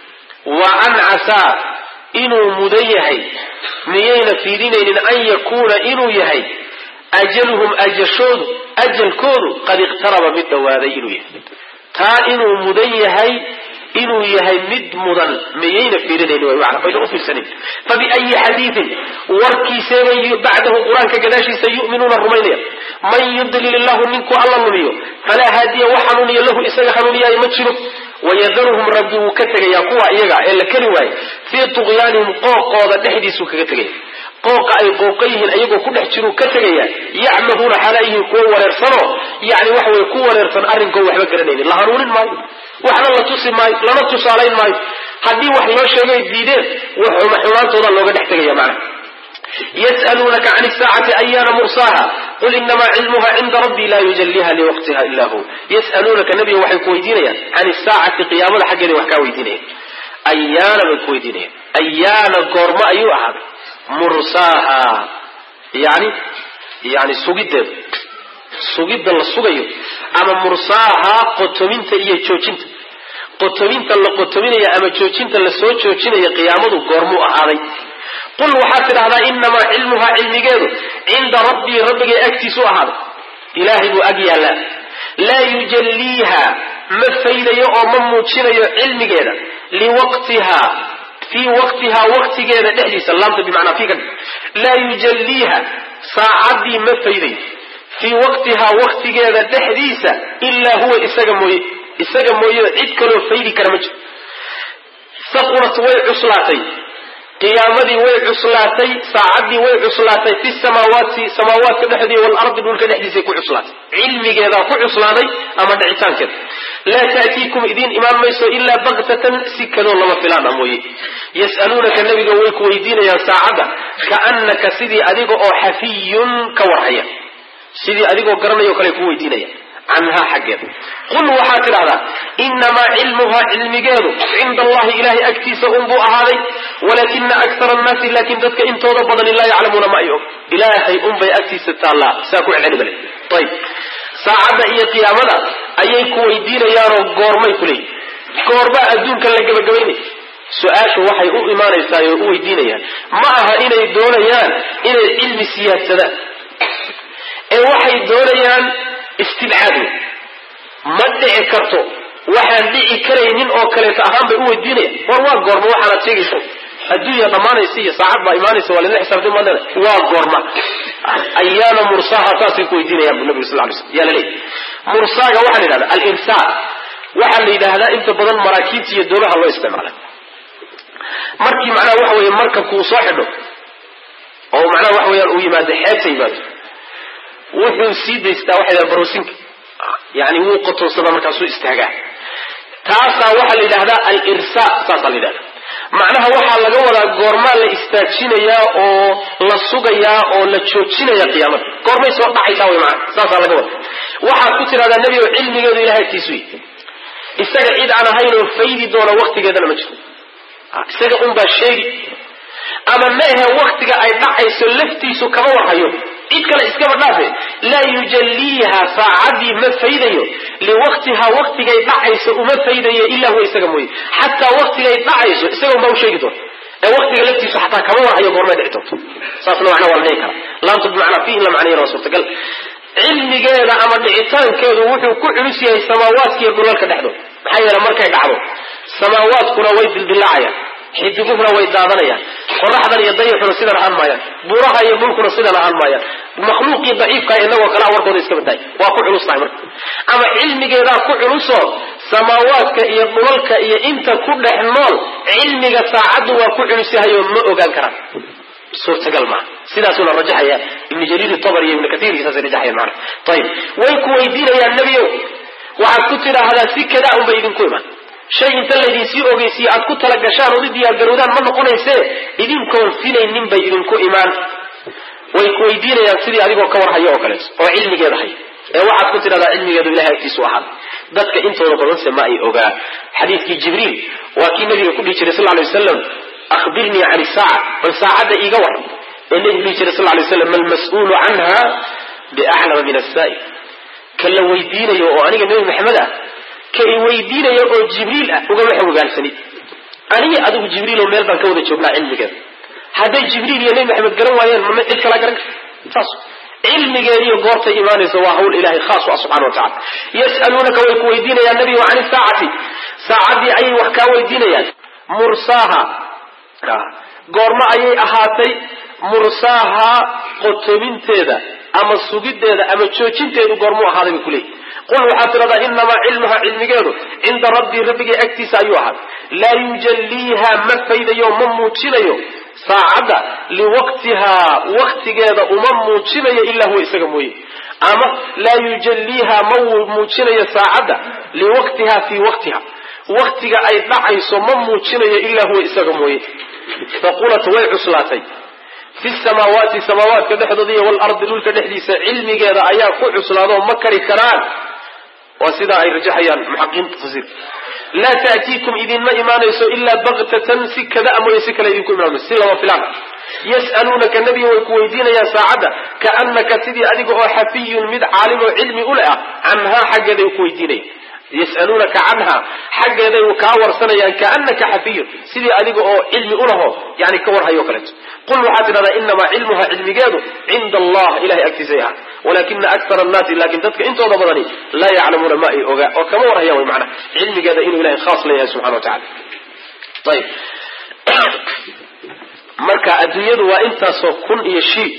wa an casaa inuu mudan yahay miyayna fiirinaynin an yakuuna inuu yahay ajaluhum ajashoodu ajalkoodu qad iqtaraba mid dhowaaday inuu yahay taa inuu mudan yahay inuu yahay mid mudan miyayna fiirinayn wayna u fiirsanin fabiayi xadiidin warkiiseebay bacdahu qur-aanka gadaashiisa yu'minuuna rumaynaya man yudlil illahu ninkuu alla lumiyo falaa haadiya wax hanuuniya lahu isaga hanuuniyaayo ma jiro wayadaruhum rabbi wuu ka tegayaa kuwa iyaga ee la keli waaye fii tuqyaanihim qooqooda dhexdiisuu kaga tegaya qooqa ay qooqa yihiin ayagoo ku dhex jiruu ka tegaya yacmaduuna xaalaa yihiin kuwo wareersanoo yani waxa weye ku wareersan arrinkoo waxba garanaynin la hanuunin maayo waxna la tusi maayo lana tusaalayn maayo haddii wax loo sheegay diideen xumaantooda looga dhex tegaya macna yas'aluunaka can isaacati ayaana mursaaha qul inamaa cilmuha cinda rabbii laa yujaliha liwaqtiha ila hu yas'aluunaka nabiga waxay ku weydiinayaan can isaacati qiyaamada xaggeeda wax kaa weydiinayaan ayaana bay ku weydiinayaan ayaana goormo ayuu ahaaday mursaaha yani yani sugiddeeda sugidda la sugayo ama mursaaha qotominta iyo joojinta qotominta la qotominaya ama joojinta la soo joojinaya qiyaamadu goormuu ahaaday qul waxaad tidhahdaa inamaa cilmuhaa cilmigeedu cinda rabbii rabbigay agtiisu ahaaday ilaahay buu ag yaallaa laa yujalliiha ma faydayo oo ma muujinayo cilmigeeda liwaqtihaa fii waqtihaa waqtigeeda dhexdiisa laamta bimacnaa fii ka laa yujalliiha saacaddii ma faydayo fii waqtihaa waqtigeeda dhexdiisa ilaa huwa isaga mooye isaga mooye cid kaloo faydi kara ma jiro saqurat way cuslaatay qiyaamadii way cuslaatay saacaddii way cuslaatay fi samaawaati samaawaadka dhexdii waalardi dhulka dhexdiisay ku cuslaatay cilmigeedaa ku cuslaaday ama dhicitaankeeda laa taatiikum idiin imaan mayso ilaa baktatan si kadoo lama filaana mooye yas'aluunaka nabiga way ku weydiinayaan saacadda kaannaka sidii adiga oo xafiyun ka warhaya sidii adigoo garanayo kale ku weydiinaya canhaa xaggeeda qul waxaad tidhahdaa inamaa cilmuhaa cilmigeedu cinda allahi ilahay agtiisa unbuu ahaaday walaakina akara annaasi laakin dadka intooda badani laa yaclamuuna ma ay og ilaahay unbay agtiisa taallaa saa ku celceli bale ayb saacadda iyo qiyaamada ayay ku weydiinayaanoo goormay ku leeyihin goorbaa adduunka la gebagabaynay su-aashu waxay u imaanaysaa oo u weydiinayaan ma aha inay doonayaan inay cilmi siyaadsadaan ee waxay doonayaan istibcaad wey ma dhici karto waxaan dhici karaynin oo kaleeto ahaan bay u weydiinayaan war waa goorma waxaanaad sheegaysa adduunya dhammaanaysa iyo saacad baa imaanaysa waa lala xisaabtay maad leedahay waa goorma ayaana mursaha saasay ku weydiinayaan bu nabiga sal ly slam yaa laleeyahy mursaaga waxaa la yidhahda alirsaa waxaa la yidhaahdaa inta badan maraakiibta iyo doomaha loo isticmaala markii macnaha waxa weeye markabku uu soo xidho oo macnaha waxa weeyaan uu yimaado xeebta yimaado wuxuu sii daystaa waxay dhaha baroosinka yani wuu qotoonsadaa markaasuu istaagaa taasaa waxaa la yidhahdaa alirsa saasaa la yidhahda macnaha waxaa laga wadaa goormaa la istaajinayaa oo la sugayaa oo la joojinaya qiyaamada goormay soo dhacaysaa way macana saasaa laga wada waxaad ku tidhahdaa nebi oo cilmigeedu ilahay agtiisu yi isaga cid aan ahayn oo faydi doona waktigeedana ma jiro isaga unbaa sheegi ama maehe waktiga ay dhacayso laftiisu kama warhayo cid kale iskaba dhaafe laa yujalliiha saacaddii ma faydayo liwaqtihaa waktigay dhacayso uma faydayo ilaa huwa isaga mooye xataa waktigay dhacayso isaga unbaa u sheegi doona ee waktiga laftiisu xataa kama warhayo goormay dhici doonto saasna macna waa la dhihi kara laamtu bimacnaa fiihi la macnayana waa suurtagal cilmigeeda ama dhicitaankeedu wuxuu ku culus yahay samaawaadka iyo dhulalka dhexdood maxaa yeele markay dhacdo samaawaadkuna way dildilaacayaan xidiguhuna way daadanayaan qoraxdan iyo dayaxuna sidan ahaan maayaan buuraha iyo dhulkuna sidan ahaan maayaan makhluuqii daciifka inagoo kalaa warkooda iska badaay waa ku culus tahay marka ama cilmigeedaa ku culusoo samaawaadka iyo dhulalka iyo inta ku dhex nool cilmiga saacaddu waa ku culus yahay oo ma ogaan karaan suurtagal maaha sidaasuna rajaxaya ibnu jariir tabr iyo ibnu kaiir saasay rajaxayaan maana ayib way ku weydiinayaan nebiyow waxaad ku tidhaahdaa si kadaa unbay idinku imaan shay inta laydinsii ogeysiye aad ku tala gashaan ood u diyaargarowdaan ma noqonayse idinkoon filaynin bay idinku imaan way ku weydiinayaan sidii adigoo ka warhayo oo kaleeto oo cilmigeeda hay ee waxaad ku tidhahdaa cilmigeedu ilahay agtiisu ahaada dadka intooda badanse ma ay ogaa xadiidkii jibriil waa kii nabiga ku dhihi jiray sal lay wasalam ahbirnii can isaaca bal saacadda iiga war ee nabigu dhihi jiray sal lay waslam malmas-uulu canha biaclama min asaa'il ka la weydiinayo oo aniga nebi maxamed ah ka i weydiinayo oo jibriil ah ugama xogogaalsanid aniga adigu jibriiloo meel baan ka wada joognaa cilmigeeda hadday jibriil iyo nebi maxamed garan waayeen mama cid kalaa garan karta saas cilmigeediiyo goortay imaanayso waa hawl ilahay khaas u ah subxana wa tacala yas'aluunaka way ku weydiinayaan nabigu can isaacati saacaddii ayay wax kaa weydiinayaan mursaaha goormo ayay ahaatay mursaaha qotobinteeda ama sugiddeeda ama joojinteedu goormuu ahaaday bay kuleeyihi qul waxaad tidhahdaa inamaa cilmuha cilmigeedu cinda rabbii rabbigay agtiisa ayuu ahaaday laa yujalliiha ma faydayo ma muujinayo saacadda liwaqtihaa waktigeeda uma muujinayo ilaa huwa isaga mooye ama laa yujalliiha ma muujinayo saacadda liwaqtiha fii waqtiha waktiga ay dhacayso ma muujinayo ilaa huwa isaga mooye faqulat way cuslaatay fi samaawaati samaawaadka dhexdooda iyo walardi dhulka dhexdiisa cilmigeeda ayaa ku cuslaado ma kari karaan waa sidaa ay rajaxayaan muxaqiqiinta tafsiir laa taatiikum idinma imaanayso ilaa baktatan si kada mooye si kale idinku imaan mayso si lama filaan yas'aluunaka nebiga way ku weydiinayaan saacadda kaannaka sidii adiga oo xafiyun mid caalim oo cilmi u leh ah canhaa xaggeeday ku weydiinaya yas'aluunaka canha xaggeeday kaa warsanayaan kaanaka xafiyun sidii adiga oo cilmi ulaho yani ka warhayo kaleeto qul waxaad tidhahdaa inamaa cilmuha cilmigeedu cinda allah ilahay agtiisay ahaa walakina akara annaasi laakin dadka intooda badani laa yaclamuuna ma ay ogaa oo kama warhayaan way macnaha cilmigeeda inuu ilahay khaas leeyahay subxana wa tacala ayib marka adduunyadu waa intaasoo kun iyo shii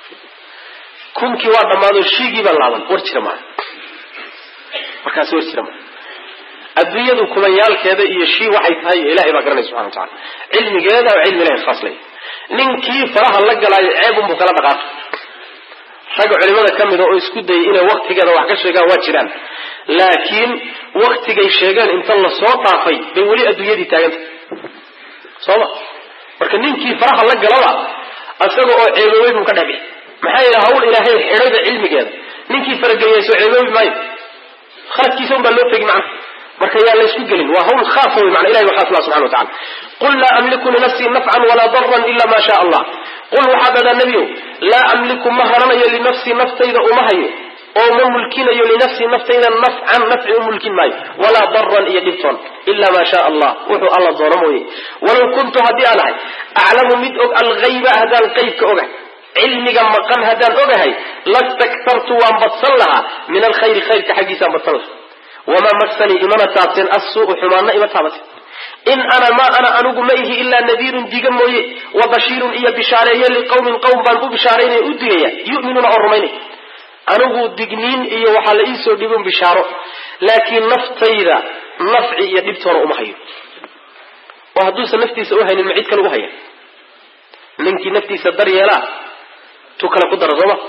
kunkii waa dhammaado shiigii baa laaban war jira maaha markaasi war jira maaha adduunyadu kumayaalkeeda iyo shii waxay tahay ilahay baa garanaya subxana wa tacala cilmigeeda oo cilmi ilahay khaas leeyahay ninkii faraha la galaayo ceebunbuu kala dhaqaaqay ragga culimada ka mida oo isku dayay inay waktigeeda wax ka sheegaan waa jiraan laakiin waktigay sheegeen inta lasoo dhaafay bay weli adduunyadii taagantah sooma marka ninkii faraha la galaba isaga oo ceeboobay buu ka dhexbixi maxaa yeele hawl ilaahay xidhayda cilmigeeda ninkii farageliyay soo ceeboobi maayo khaladkiisa un baa loo tegi macna marka yaa laysku gelin waa hawl khaasa wey mana ilahi waxaa sula subxana wa tacala qul laa amliku linafsii nafcan walaa daran ila ma sha allah qul waxaad dhahdaa nebiyow laa amliku ma haranayo linafsii naftayda uma hayo oo ma mulkinayo linafsii naftayda nafcan nafci u mulkin maayo walaa daran iyo dhibtoon ila ma sha allah wuxuu alla doono mooye walaw kuntu haddii aan ahay aclamu mid og alghayba haddaan qaybka ogahay cilmiga maqan haddaan ogahay lastaktartu waan badsan lahaa min alkhayri khayrka xaggiisaan badsan lahaa wamaa magsanii imana taabteen assuu'u xumaanna ima taabateen in ana maa ana anigu ma ihi ilaa nadiirun diga mooye wa bashiirun iyo bishaareeye liqawmin qowm baan u bishaaraynaya u digaya yu'minuuna oo rumaynay anigu digniin iyo waxaa la iisoo dhibin bishaaro laakiin naftayda nafci iyo dhibtoona uma hayo oo hadduusan naftiisa u haynin ma cid kale u haya ninkii naftiisa daryeelaa tu kale ku dara sooma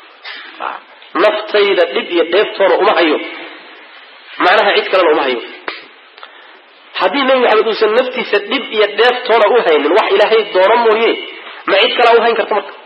naftayda dhib iyo dheeftoona uma hayo macnaha cid kalena uma hayo haddii nebi maxamed uusan naftiisa dhib iyo dheeftoona u haynin wax ilaahay doono mooye ma cid kalaa u hayn karta marka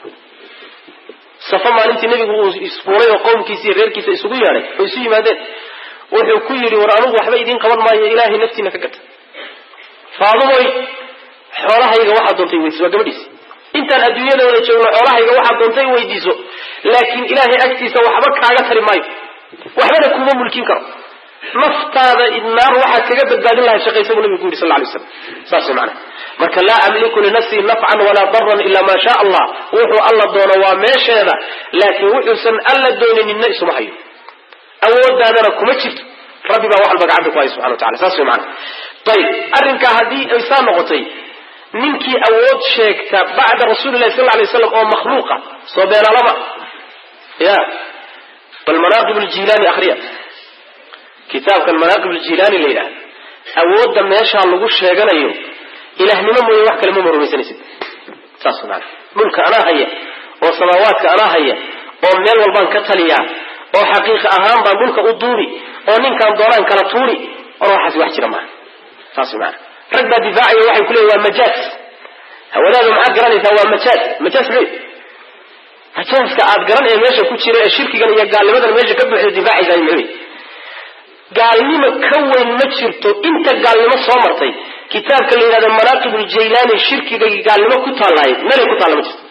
safo maalintii nebigu uu isfuulay oo qowmkiisa iyo reerkiisa isugu yeedhay oo isu yimaadeen wuxuu ku yidhi war anugu waxba idiin qaban maayo ilaahay naftiina ka gata faadumoy xoolahayga waxaad doontay weydiiso waa gabadhiis intaan adduunyada wada joogno xoolahayga waxaad doontay weydiiso laakiin ilaahay agtiisa waxba kaaga tari maayo waxbana kuma mulkin karo naftaada naar waxaad kaga badbaadin lahay shaqaysa buu nabigu ku yidhi sal lay slam saas way macana marka laa amliku linafsii nafcan walaa daran ila maa shaa allah wuxuu alla doono waa meesheeda laakiin wuxuusan alla dooninina isuma hayo awoodaadana kuma jirto rabbi baa wax walba gacanta ku haya subxana wa tacala saas way macana ayib arrinkaa haddii ay saa noqotay ninkii awood sheegta bacda rasuulilahi sal lay slam oo makhluuqa soo beenalaba ya bal manaaqib ljilaani akriya kitaabkan manaaqib ljilaani la yidhaha awoodda meeshaa lagu sheeganayo ilahnimo mooye wax kale mama rumaysanaysid saas maana dhulka anaa haya oo samaawaadka anaa haya oo meel walbaan ka taliyaa oo xaqiiqa ahaan baan dhulka u duuri oo ninkaan doonaan kala tuuri or waxaas wax jira maaha saas maana rag baa difaacaya waxay ku leeyihin waa majaas hawadaada maxaad garanaysaa waa majaas majaas le majaaska aad garan ee meesha ku jira ee shirkigan iyo gaalnimadan meesha ka buuxda difaacaysaa muxuu gaalnimo ka weyn ma jirto inta gaalnimo soo martay kitaabka la yidhahdo manaaqib uljaylaani shirkiga gaalnimo ku taallaayo meel ay ku taalla ma jirto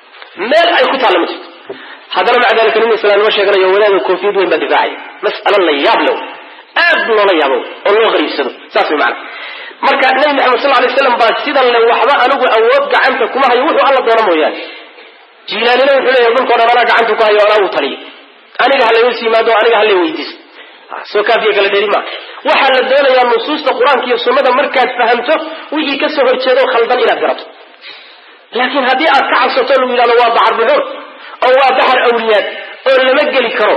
meel ay ku taalla ma jirto haddana maca dalika nin islaamnimo sheeganayo wadaada koofiyad weyn baa difaacaya mas'alo la yaab lew aad loola yaabo oo loo qariibsado saas way macana marka nabi maxamed sal lay slam baa sidan le waxba anigu awood gacanta kuma hayo wuxuu alla doono mooyaane jiilaanina wuxuu leeyahay dhulkao dhan anaa gacanta ku hayo anaa uu taliyo aniga ha layus yimaado aniga ha lay weydiisto soo kaafiya kala dheri maa waxaa la doonayaa nusuusta qur-aanka iyo sunnada markaad fahamto wixii kasoo horjeedo khaldan inaad garato laakiin haddii aad ka cabsato lagu yidhahdo waa baxar buxuur oo waa baxar awliyaad oo lama geli karo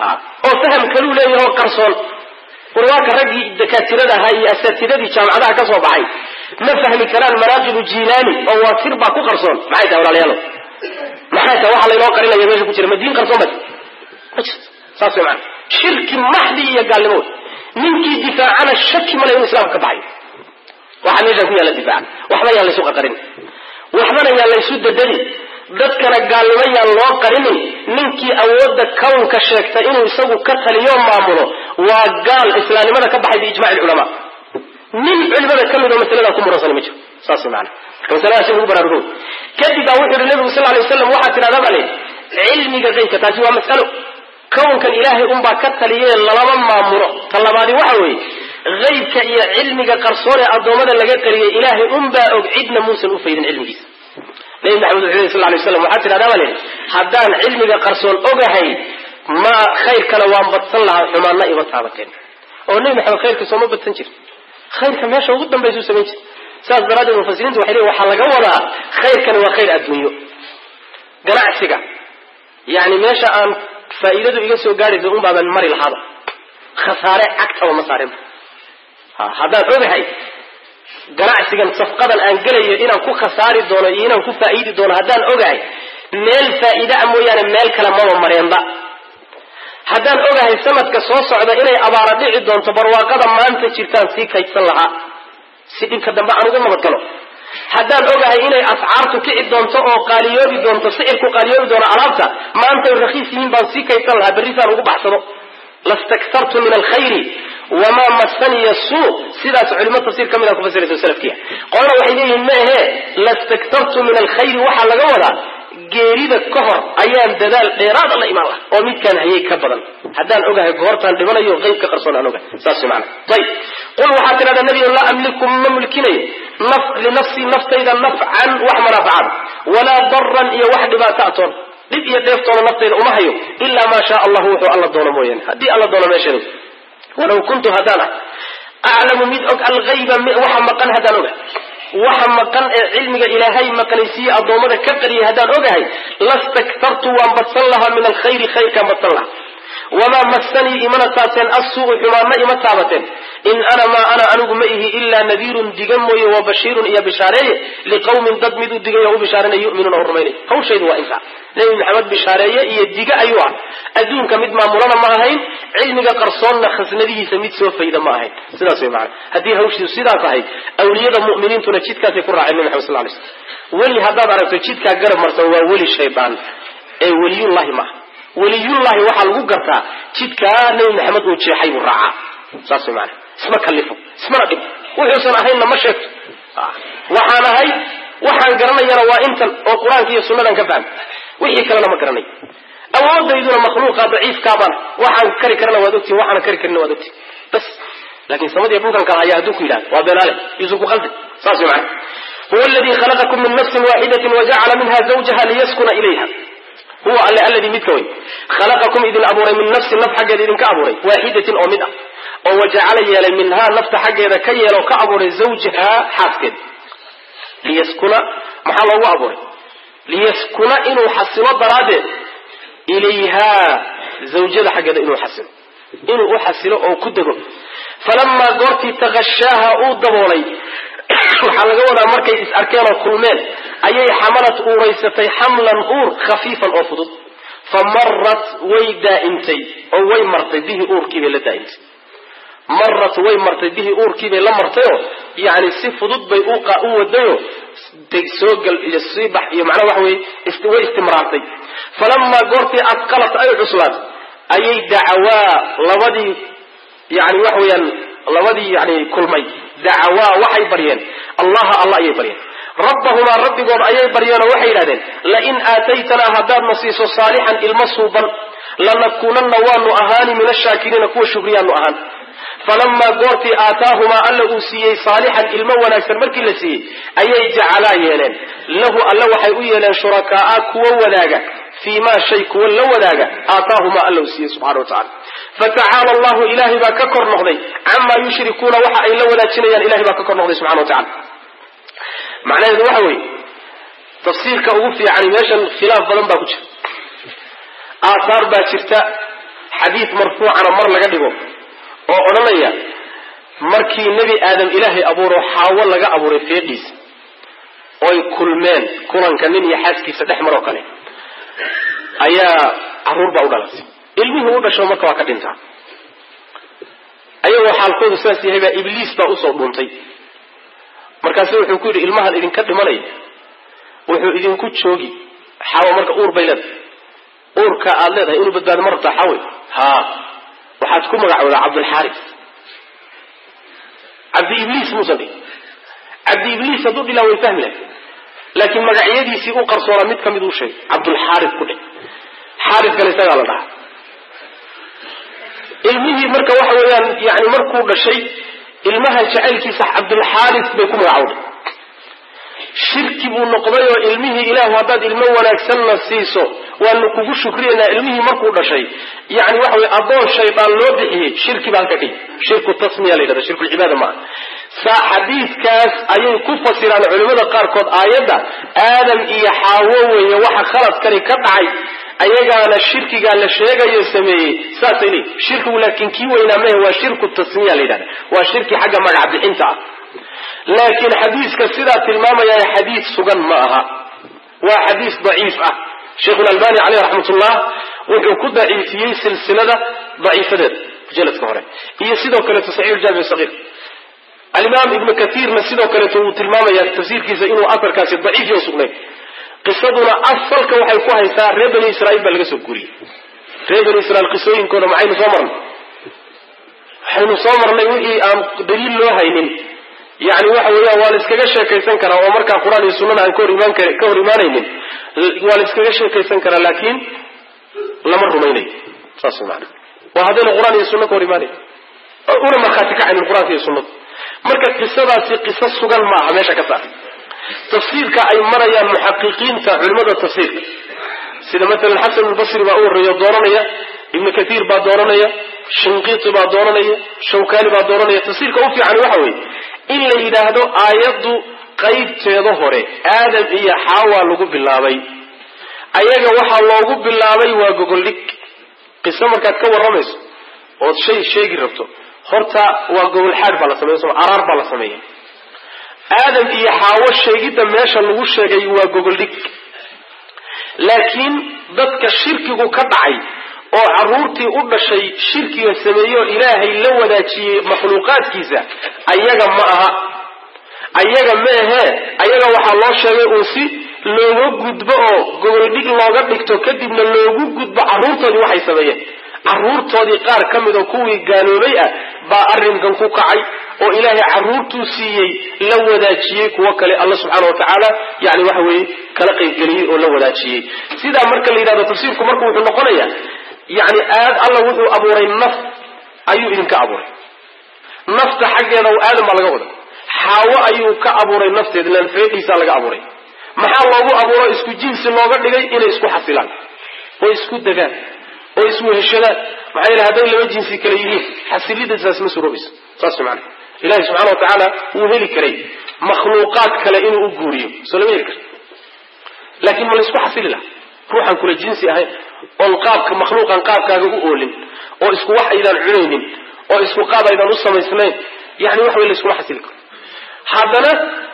oo faham kaluu leeyahay oo qarsoon warwaaka raggii dakaatirada ahaa iyo asaatidadii jaamacadaha ka soo baxay ma fahmi karaan manaaqibu jilaani oo waa sir baa ku qarsoon maxay tahay walaalayaalo maxay tahay waxa laynoo qarinaya meesha ku jira ma diin qarsoon ba ma jirto saas way macana shirki maxdi iyo gaalnimo ninkii difaacana shaki male inuu islaamka ka baxayo waxaa meeshaan ku yaalla difaaca waxba yaan laysu qaqarin waxbana yaan laysu dadadin dadkana gaalnimo yaan loo qarinin ninkii awoodda kownka sheegta inuu isagu ka taliyo maamulo waa gaal islaamnimada ka baxay biijmaci lculamaa nin culimada ka mid oo masaladaa ku muransan ma jiro saas maana marka masaladaasi lagu baraarugo kadib baa wuxuu yihi nabigu sal lay waslam waxaa tidhahda bale cilmiga qaybka taasi waa mas'alo kownkan ilaahay unbaa ka taliyee lalama maamulo ta labaadi waxa weeye haybka iyo cilmiga qarsoon ee addoommada laga qariyay ilaahay unbaa og cidna muusan u faydin cilmigiisa nabi maxamed wuxuu yhi sal lay slam waxaa tidhahdaa baa lehi haddaan cilmiga qarsoon ogahay ma khayrkana waan badsan lahaa xumaanna ima taabateen oo nebi maxamed khayrka sooma badsan jir khayrka meesha ugu dambaysuu samayn jir saas daraaddeed mufasiriintu waxay leeyin waxaa laga wadaa khayrkani waa khayr adduunyo ganacsiga yani meesha aan faa'iidadu iga soo gaadhaysa un baaban mari lahaaba khasaare cagtaba ma saarinba haddaan ogahay ganacsigan safqadan aan gelayo inaan ku khasaari doono iyo inaan ku faa'iidi doono haddaan ogahay meel faa'iida a mooyaane meel kale maba mareenba haddaan ogahay sanadka soo socda inay abaara dhici doonto barwaaqada maanta jirtaan sii kaydsan lahaa si dhibka dambe aan ugu nabadgalo haddaan ogahay inay ascaartu kici doonto oo qaaliyoobi doonto sicirku qaaliyoobi doono alaabta maantay rakiis yihiin baan sii kaydsan lahaa berrisaan ugu baxsado lastaktartu min alkhayri wamaa masaniya suu sidaas culimo tafsiir ka mid a kufasiraysa salafkiya qolana waxay leeyihiin ma ahee lastaktartu min alkhayri waxaa laga wadaa geerida ka hor ayaan dadaal dheeraada la imaan laha oo midkaan hayay ka badan haddaan ogahay goortaan dhibanayo qeybka qarsoon aan ogahay saas maana ayib qul waxaa tidhahdaa nebigo laa amliku ma mulkinayo linafsii naftayda nafcan wax manaafacaad walaa daran iyo wax dhibaato atoon dhib iyo dheeftoona naftayda uma hayo ilaa maa shaa allahu wuxuu alla doono mooyaane haddii alla doono meesheedu walaw kuntu haddaan ah aclamu mid og alhayba waxa maqan haddaan oga waxa maqan ee cilmiga ilaahay maqnaysiiye addoommada ka qariyay haddaan ogahay lastaktartu waan badsan lahaa min alkhayri khayrkaan badsan lahaa wamaa massanii imana taabteen assuu'u xumaanna ima taabateen in ana maa ana anigu ma ihi ilaa nadiirun diga mooye wa bashiirun iyo bishaareeye liqawmin dad mid u digay oo u bishaaranay yu'minuuna u rumaynay hawshaydu waa intaa nebi maxamed bishaareeye iyo diga ayuu ah adduunka mid maamulana ma ahayn cilmiga qarsoonna khasnadihiisa mid soo fayda ma ahayn sidaas way macana haddii hawshiidu sidaa tahay awliyada mu'miniintuna jidkaasay ku raaceen nebi maxamed sal lay slam weli haddaad aragto jidkaa garab marsan waa weli shaydaan ee weliyullahi maaha weliyullahi waxaa lagu gartaa jidkaa nebi maxamed uu jeexay buu raacaa saas way maana isma kallifo ismana dhib wuxuusan ahaynna ma sheegto waxaan ahay waxaan garanayana waa intan oo qur-aanka iyo sunnadan ka fahmay wixii kalena ma garanayo awoodayduna makhluuqa daciifkaabana waxaan kari karana waad ogtihin waxaana kari karina waad ogtihin bas laakiin samadiiyo dhulkan kala haya hadduu ku yidhahdo waa beenaale yuusan ku qaldi saas way macana huwa aladii khalaqakum min nafsin waaxidatin wajacala minha zawjaha liyaskuna ilayha huwa alle alladii midka wey khalaqakum idin abuuray min nafsin naf xaggeeda idinka abuuray waaxidatin oo mid ah oo wajacala yeelay minhaa nafta xaggeeda ka yeelo ka abuuray zawjahaa xaaskeed liyaskuna maxaa loogu abuuray liyaskuna inuu xasilo daraaddeed ilayhaa zawjada xaggeeda inuu xasilo inuu u xasilo oo ku dego falamaa goortii takashaaha uu daboolay waxaa laga wadaa markay is arkeen oo kulmeen ayay xamalad uuraysatay xamlan uur khafiifan oo fudud fa marat way daa'imtay oo way martay bihi uurkiibay la daa'imtay marat way martay bihi uurkiibay la martayoo yani si fudud bay u wadayoo soogal iyo siibax iyo macnaa waxa weye way istimraartay falamaa goortii adqalat ay cuslaad ayay dacawaa labadii yani waxa weeyaan labadii yani kulmay dacawaa waxay baryeen allaha alla ayay baryeen rabbahumaa rabbigood ayay baryeenoo waxay yidhahdeen lain aataytanaa haddaadna siiso saalixan ilmo suuban lanakuunanna waanu ahaani min ashaakiriina kuwa shukriyaanu ahaan falamaa goortii aataahumaa alla uu siiyey saalixan ilmo wanaagsan markii la siiyey ayay jacalaa yeeleen lahu alla waxay u yeeleen shurakaaa kuwa wadaaga fii maa shay kuwa la wadaaga aataahumaa alla uu siiyey subxana wa tacala fatacaala allahu ilaahay baa ka kor noqday camaa yushrikuuna waxa ay la wadaajinayaan ilahay baa ka kor noqday subxana wa tacala macnaheedu waxa weeye tafsiirka ugu fiicani meeshan khilaaf badan baa ku jira aathaar baa jirta xadiid marfuucana mar laga dhigo oo odhanaya markii nebi aadam ilaahay abuuro xaawo laga abuuray feedhiisa oy kulmeen kulanka nin iyo xaaskiisa dhex maroo kale ayaa caruur baa u dhalatay ilmihii u dhasho marka waa ka dhintaa ayagoo xaalkoodu sidaas yahay baa ibliis baa usoo dhuuntay markaasu wuxuu ku yidhi ilmahan idinka dhimanaya wuxuu idinku joogi xaawo marka uur bay leedahay uurka aad leedahay inuu badbaado ma rabtaa xaawe haa waxaad ku magacoodaa cabdulxaaris cabdi ibliis muusan dhihin cabdi ibliis hadduu dhilaa way fahmi lahay laakiin magacyadiisii u qarsoonaa mid ka mid uu sheegay cabdulxaaris ku dhe xaariskana isagaa la dhahaa ilmihii marka waxa weeyaan yani markuu dhashay ilmaha jacaylkiisa cabdulxaaris bay ku magacowday shirki buu noqday oo ilmihii ilaahu haddaad ilmo wanaagsanna siiso waanu kugu shukriyaynaa ilmihii markuu dhashay yani waxa weye addoon shaydaan loo bixiyey shirki baa halka dhihi shirku tasmiya la yidhahda shirkulcibaada maaha saa xadiidkaas ayay ku fasiraan culimmada qaarkood aayadda aadam iyo xaawo weeye waxa khaladkani ka dhacay ayagaana shirkigaa la sheegayo sameeyey saasay leeyihin shirkigu laakiin kii weynaa mehe waa shirku tasmiya la yidhahda waa shirki xagga magac bixinta ah laakiin xadiiska sidaa tilmaamaya xadiis sugan ma aha waa xadiis daciif ah sheikhulalbani caleyh raxmatullah wuxuu ku daciifiyey silsilada daciifadeeda jaladka hore iyo sidoo kaleeto saxiix jaamic sagiir alimaam ibnu kaiirna sidoo kaleeto wuu tilmaamaya tafsiirkiisa inuu aarkaasi daciif yo sugnay qisaduna asalka waxay ku haysaa reer bani israiil baa laga soo guuriyey reer bani israiil qisooyinkooda maxaynu soo marnay waxaynu soo marnay wixii aan daliil loo haynin yani waxa weeyaan waa la iskaga sheekaysan karaa oo markaa qur-aan iyo sunnada aan ka hor imaan ka hor imaanaynin waa la iskaga sheekaysan karaa laakiin lama rumaynayo saas maana waa haddayna qur-aan iyo sunna ka hor imaanayn una markhaati kacaynin qur-aanka iyo sunnada marka qisadaasi qiso sugan ma aha meesha ka saar tafsiirka ay marayaan muxaqiqiinta culimada tafsiirka sida maalan xasan albasri baa u horreeya dooranaya ibnu katiir baa dooranaya shinqiiti baa dooranaya shawkani baa dooranaya tafsiirka u fiican waxa weeye in la yidhaahdo aayaddu qaybteeda hore aadam iyo xaawa lagu bilaabay ayaga waxaa loogu bilaabay waa gogoldhig qiso markaad ka warramayso ood shay sheegi rabto horta waa gogolxaad baa la sameeya soo araar baa la sameeya aadam iyo xaawo sheegidda meesha lagu sheegay waa gogoldhig laakiin dadka shirkigu ka dhacay oo carruurtii u dhashay shirkiga sameeyeoo ilaahay la wadaajiyey makhluuqaadkiisa ayaga ma aha ayaga meehee ayaga waxaa loo sheegay uun si looga gudbo oo gogoldhig looga dhigto kadibna loogu gudbo carruurtoodii waxay sameeyeen carruurtoodii qaar ka mid oo kuwii gaaloobay ah baa arrinkan ku kacay oo ilaahay carruurtuu siiyey la wadaajiyey kuwo kale alla subxaana wa tacaala yani waxa weeye kala qaybgeliyey oo la wadaajiyey sidaa marka la yidhahdo tafsiirku marka wuxuu noqonayaa yani aad alla wuxuu abuuray naf ayuu idinka abuuray nafta xaggeeda aadam baa laga wada xaawo ayuu ka abuuray nafteed ilaan feedhiisaa laga abuuray maxaa loogu abuuro isku jinsi looga dhigay inay isku xasilaan oo isku degaan oo isweheshadaan maxaa yeele hadday laba jinsi kale yihiin xasilidasaas ma suroobayso saas maana ilahi subxana wa tacaala wuu heli karay makhluuqaad kale inuu u guuriyo soo lama heli karto laakiin ma laysku xasili laha ruuxaan kula jinsi ahayn oon qaabka makhluuqan qaabkaaga u oolin oo isku wax aydaan cunaynin oo isku qaab aydaan u samaysnayn yani wax way layskuma xasili karo haddana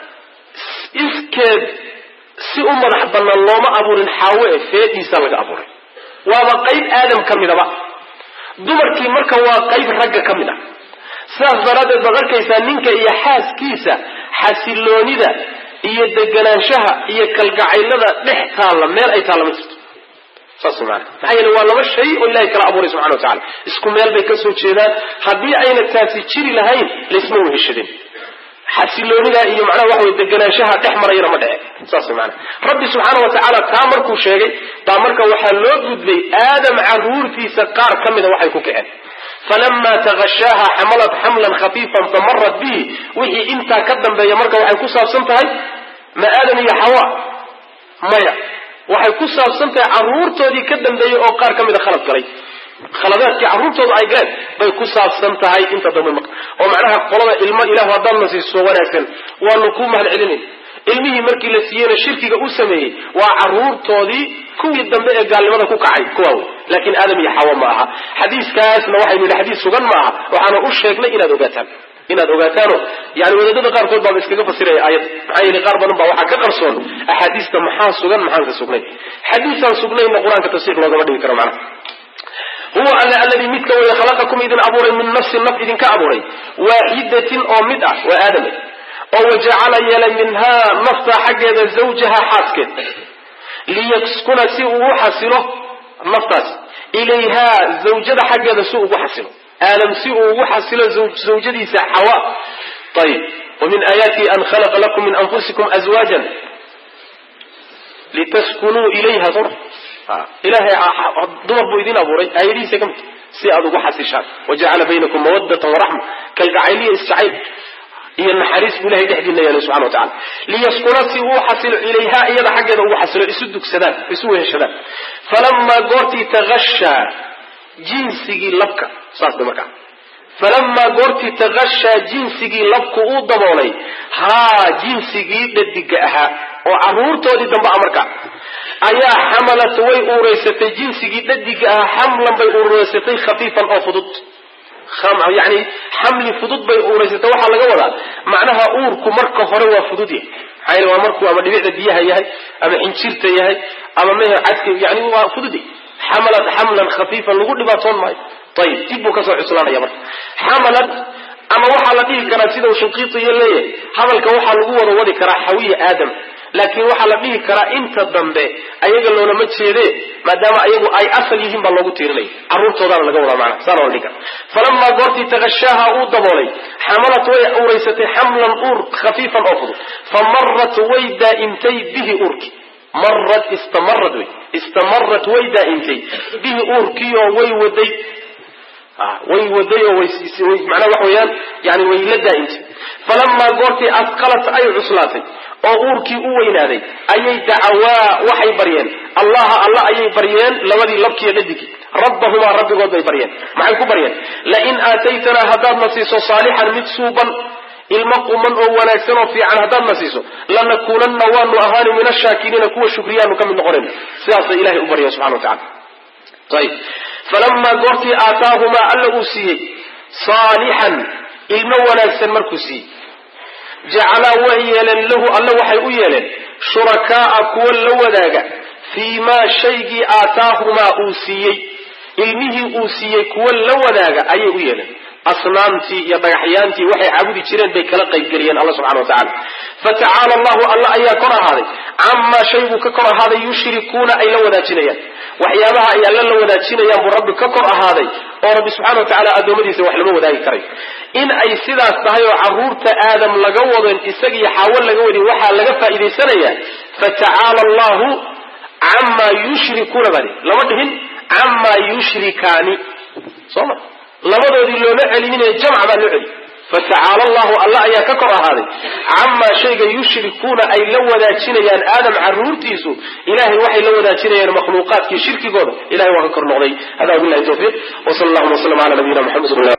iskeed si u madax banaan looma abuurin xaawe e feedhiisaa laga abuuray waaba qayb aadam ka midaba dumarkii marka waa qayb ragga ka mid ah sidaas daraaddeed baad arkaysaa ninka iyo xaaskiisa xasiloonida iyo deganaanshaha iyo kalgacaylada dhex taalla meel ay taalla ma jirto saas maana maxaa yeele waa laba shay oo ilahay kala abuuray subxana wa tacala isku meel bay ka soo jeedaan haddii ayna taasi jiri lahayn laysma weheshadeen xasiloonida iyo macnaha waxa way deganaanshaha dhex marayana ma dhece saas maana rabbi subxaana wa tacaala taa markuu sheegay baa marka waxaa loo gudbay aadam caruurtiisa qaar ka mida waxay ku kaceen falama takashaaha xamalat xamlan khafiifan famarat bihi wixii intaa ka dambeeya marka waxay ku saabsan tahay ma aadam iyo xawa maya waxay ku saabsan tahay caruurtoodii ka dambeeyey oo qaar ka mida khalad galay khaladaadkii carruurtooda ay galeen bay ku saabsan tahay inta dambe marka oo macnaha qolada ilmo ilahu haddaadna siiso wanaagsan waanu ku mahad celinayn ilmihii markii la siiyeyna shirkiga u sameeyey waa caruurtoodii kuwii dambe ee gaalnimada ku kacay kuwaa wey laakiin aadam iyo xawa ma aha xadiiskaasna waxaynu yidhi xadiis sugan ma aha waxaana u sheegnay inaad ogaataan inaad ogaataano yani wadaadada qaarkood baaba iskaga fasiraya aayadda maxaa yeele qaar badan baa waxaa ka qarsoon axaadiista maxaa sugan maxaan ka sugnayn xadiisaan sugnayna qur-aanka tafsiir loogama dhigi karo macnaha huwa alla alladii midka waya khalaqakum idin abuuray min nafsin naf idinka abuuray waaxidatin oo mid ah waa aadame oo wajacala yeelay minhaa nafta xaggeeda zawjaha xaaskeed liyaskuna si uu xasilo naftaas ilayhaa zawjada xaggeeda si ugu xasilo aadam si uu ugu xasilo zawjadiisa xawa ayib wamin aayaatihi an khalaqa lakum min anfusikum azwaajan litaskunuu ilayha soma ilahay dumar buu idin abuuray aayadihiisa ka mid si aad ugu xasishaan wajacala baynakum mawadatan waraxma kalgacayliya isjacayl iyo naxariis buu ilahay dhexdiina yeelay subxana wa tacala liyaskuna si uu xasilo ilayha iyada xaggeeda ugu xasilo isu dugsadaan isu weheshadaan falamaa goortii takashaa jinsigii labka saas bay markaa falamaa goortii takashaa jinsigii labku uu daboolay haa jinsigii dhadiga ahaa oo caruurtoodii dambe a markaa ayaa xamalat way uuraysatay jinsigii dhadiga ahaa xamlan bay uuraysatay khafiifan oo fudud yani xamli fudud bay uuraysatay waxaa laga wadaa macnaha uurku marka hore waa fudud yahay maxaa yele waa markuu ama dhibicda biyaha yahay ama xinjirta yahay ama mehe cadka yani waa fudud yahay xamalat xamlan khafiifan lagu dhibaatoon maayo ayib dib buu kasoo cuslaanaya marka xamalat ama waxaa la dhihi karaa sida uu shinqiitiyo leeyahay hadalka waxaa lagu wada wadi karaa xawiya aadam laakiin waxaa la dhihi karaa inta dambe ayaga loolama jeede maadaama ayagu ay asal yihiin baa loogu tiirinaya carruurtoodaana laga wadaa macana saana la dhihi kara falamaa goortii takashaaha uu daboolay xamalat way uuraysatay xamlan uur khafiifan oo fudud fa marat way daa'imtay bihi uurki marat istamarad wey istamarad way daa'imtay bihi uurkiioo way waday way waday oo manaa waxa weeyaan yani way la daa'imtay falamaa goortii asqalat ay cuslaatay oo uurkii u weynaaday ayay dacawaa waxay baryeen allaha alla ayay baryeen labadii labkiiyo dhadigii rabbahumaa rabbigood bay baryeen maxay ku baryeen lain aataytanaa haddaadna siiso saalixan mid suuban ilmo quman oo wanaagsan oo fiican haddaadna siiso lanakuunanna waanu ahaani min ashaakiriina kuwa shukriyaanu ka mid noqonayna sidaasay ilahay u barya subxana wa tacala ayib falamaa goortii aataahumaa alla uu siiyey saalixan ilmo wanaagsan markuu siiyey jacalaa way yeeleen lahu alle waxay u yeeleen shurakaaa kuwa la wadaaga fii maa shaygii aataahumaa uu siiyey ilmihii uu siiyey kuwa la wadaaga ayay u yeeleen asnaamtii iyo dhagaxyaantii waxay caabudi jireen bay kala qaybgeliyeen alla subxana wa tacala fatacaala allahu alla ayaa kor ahaaday camaa shay buu ka kor ahaaday yushrikuuna ay la wadaajinayaan waxyaabaha ay alla la wadaajinayaan buu rabbi ka kor ahaaday oo rabbi subxana wa tacala addoommadiisa wax lama wadaagi karayo in ay sidaas tahay oo caruurta aadam laga wadon isagiyo xaawo laga wadin waxaa laga faa'iidaysanayaa fatacaala allahu camaa yushrikuuna baa lama dhihin camaa yushrikaani soo ma labadoodii looma celinine jamc baa loo celi fatacaala allahu alla ayaa ka kor ahaaday camaa shayga yushrikuuna ay la wadaajinayaan aadam caruurtiisu ilahay waxay la wadaajinayaan makhluuqaadkii shirkigooda ilahay waa ka kor noqday hada wabilahi tawfiiq wsala allahuma waslama ala nabiyina mxamed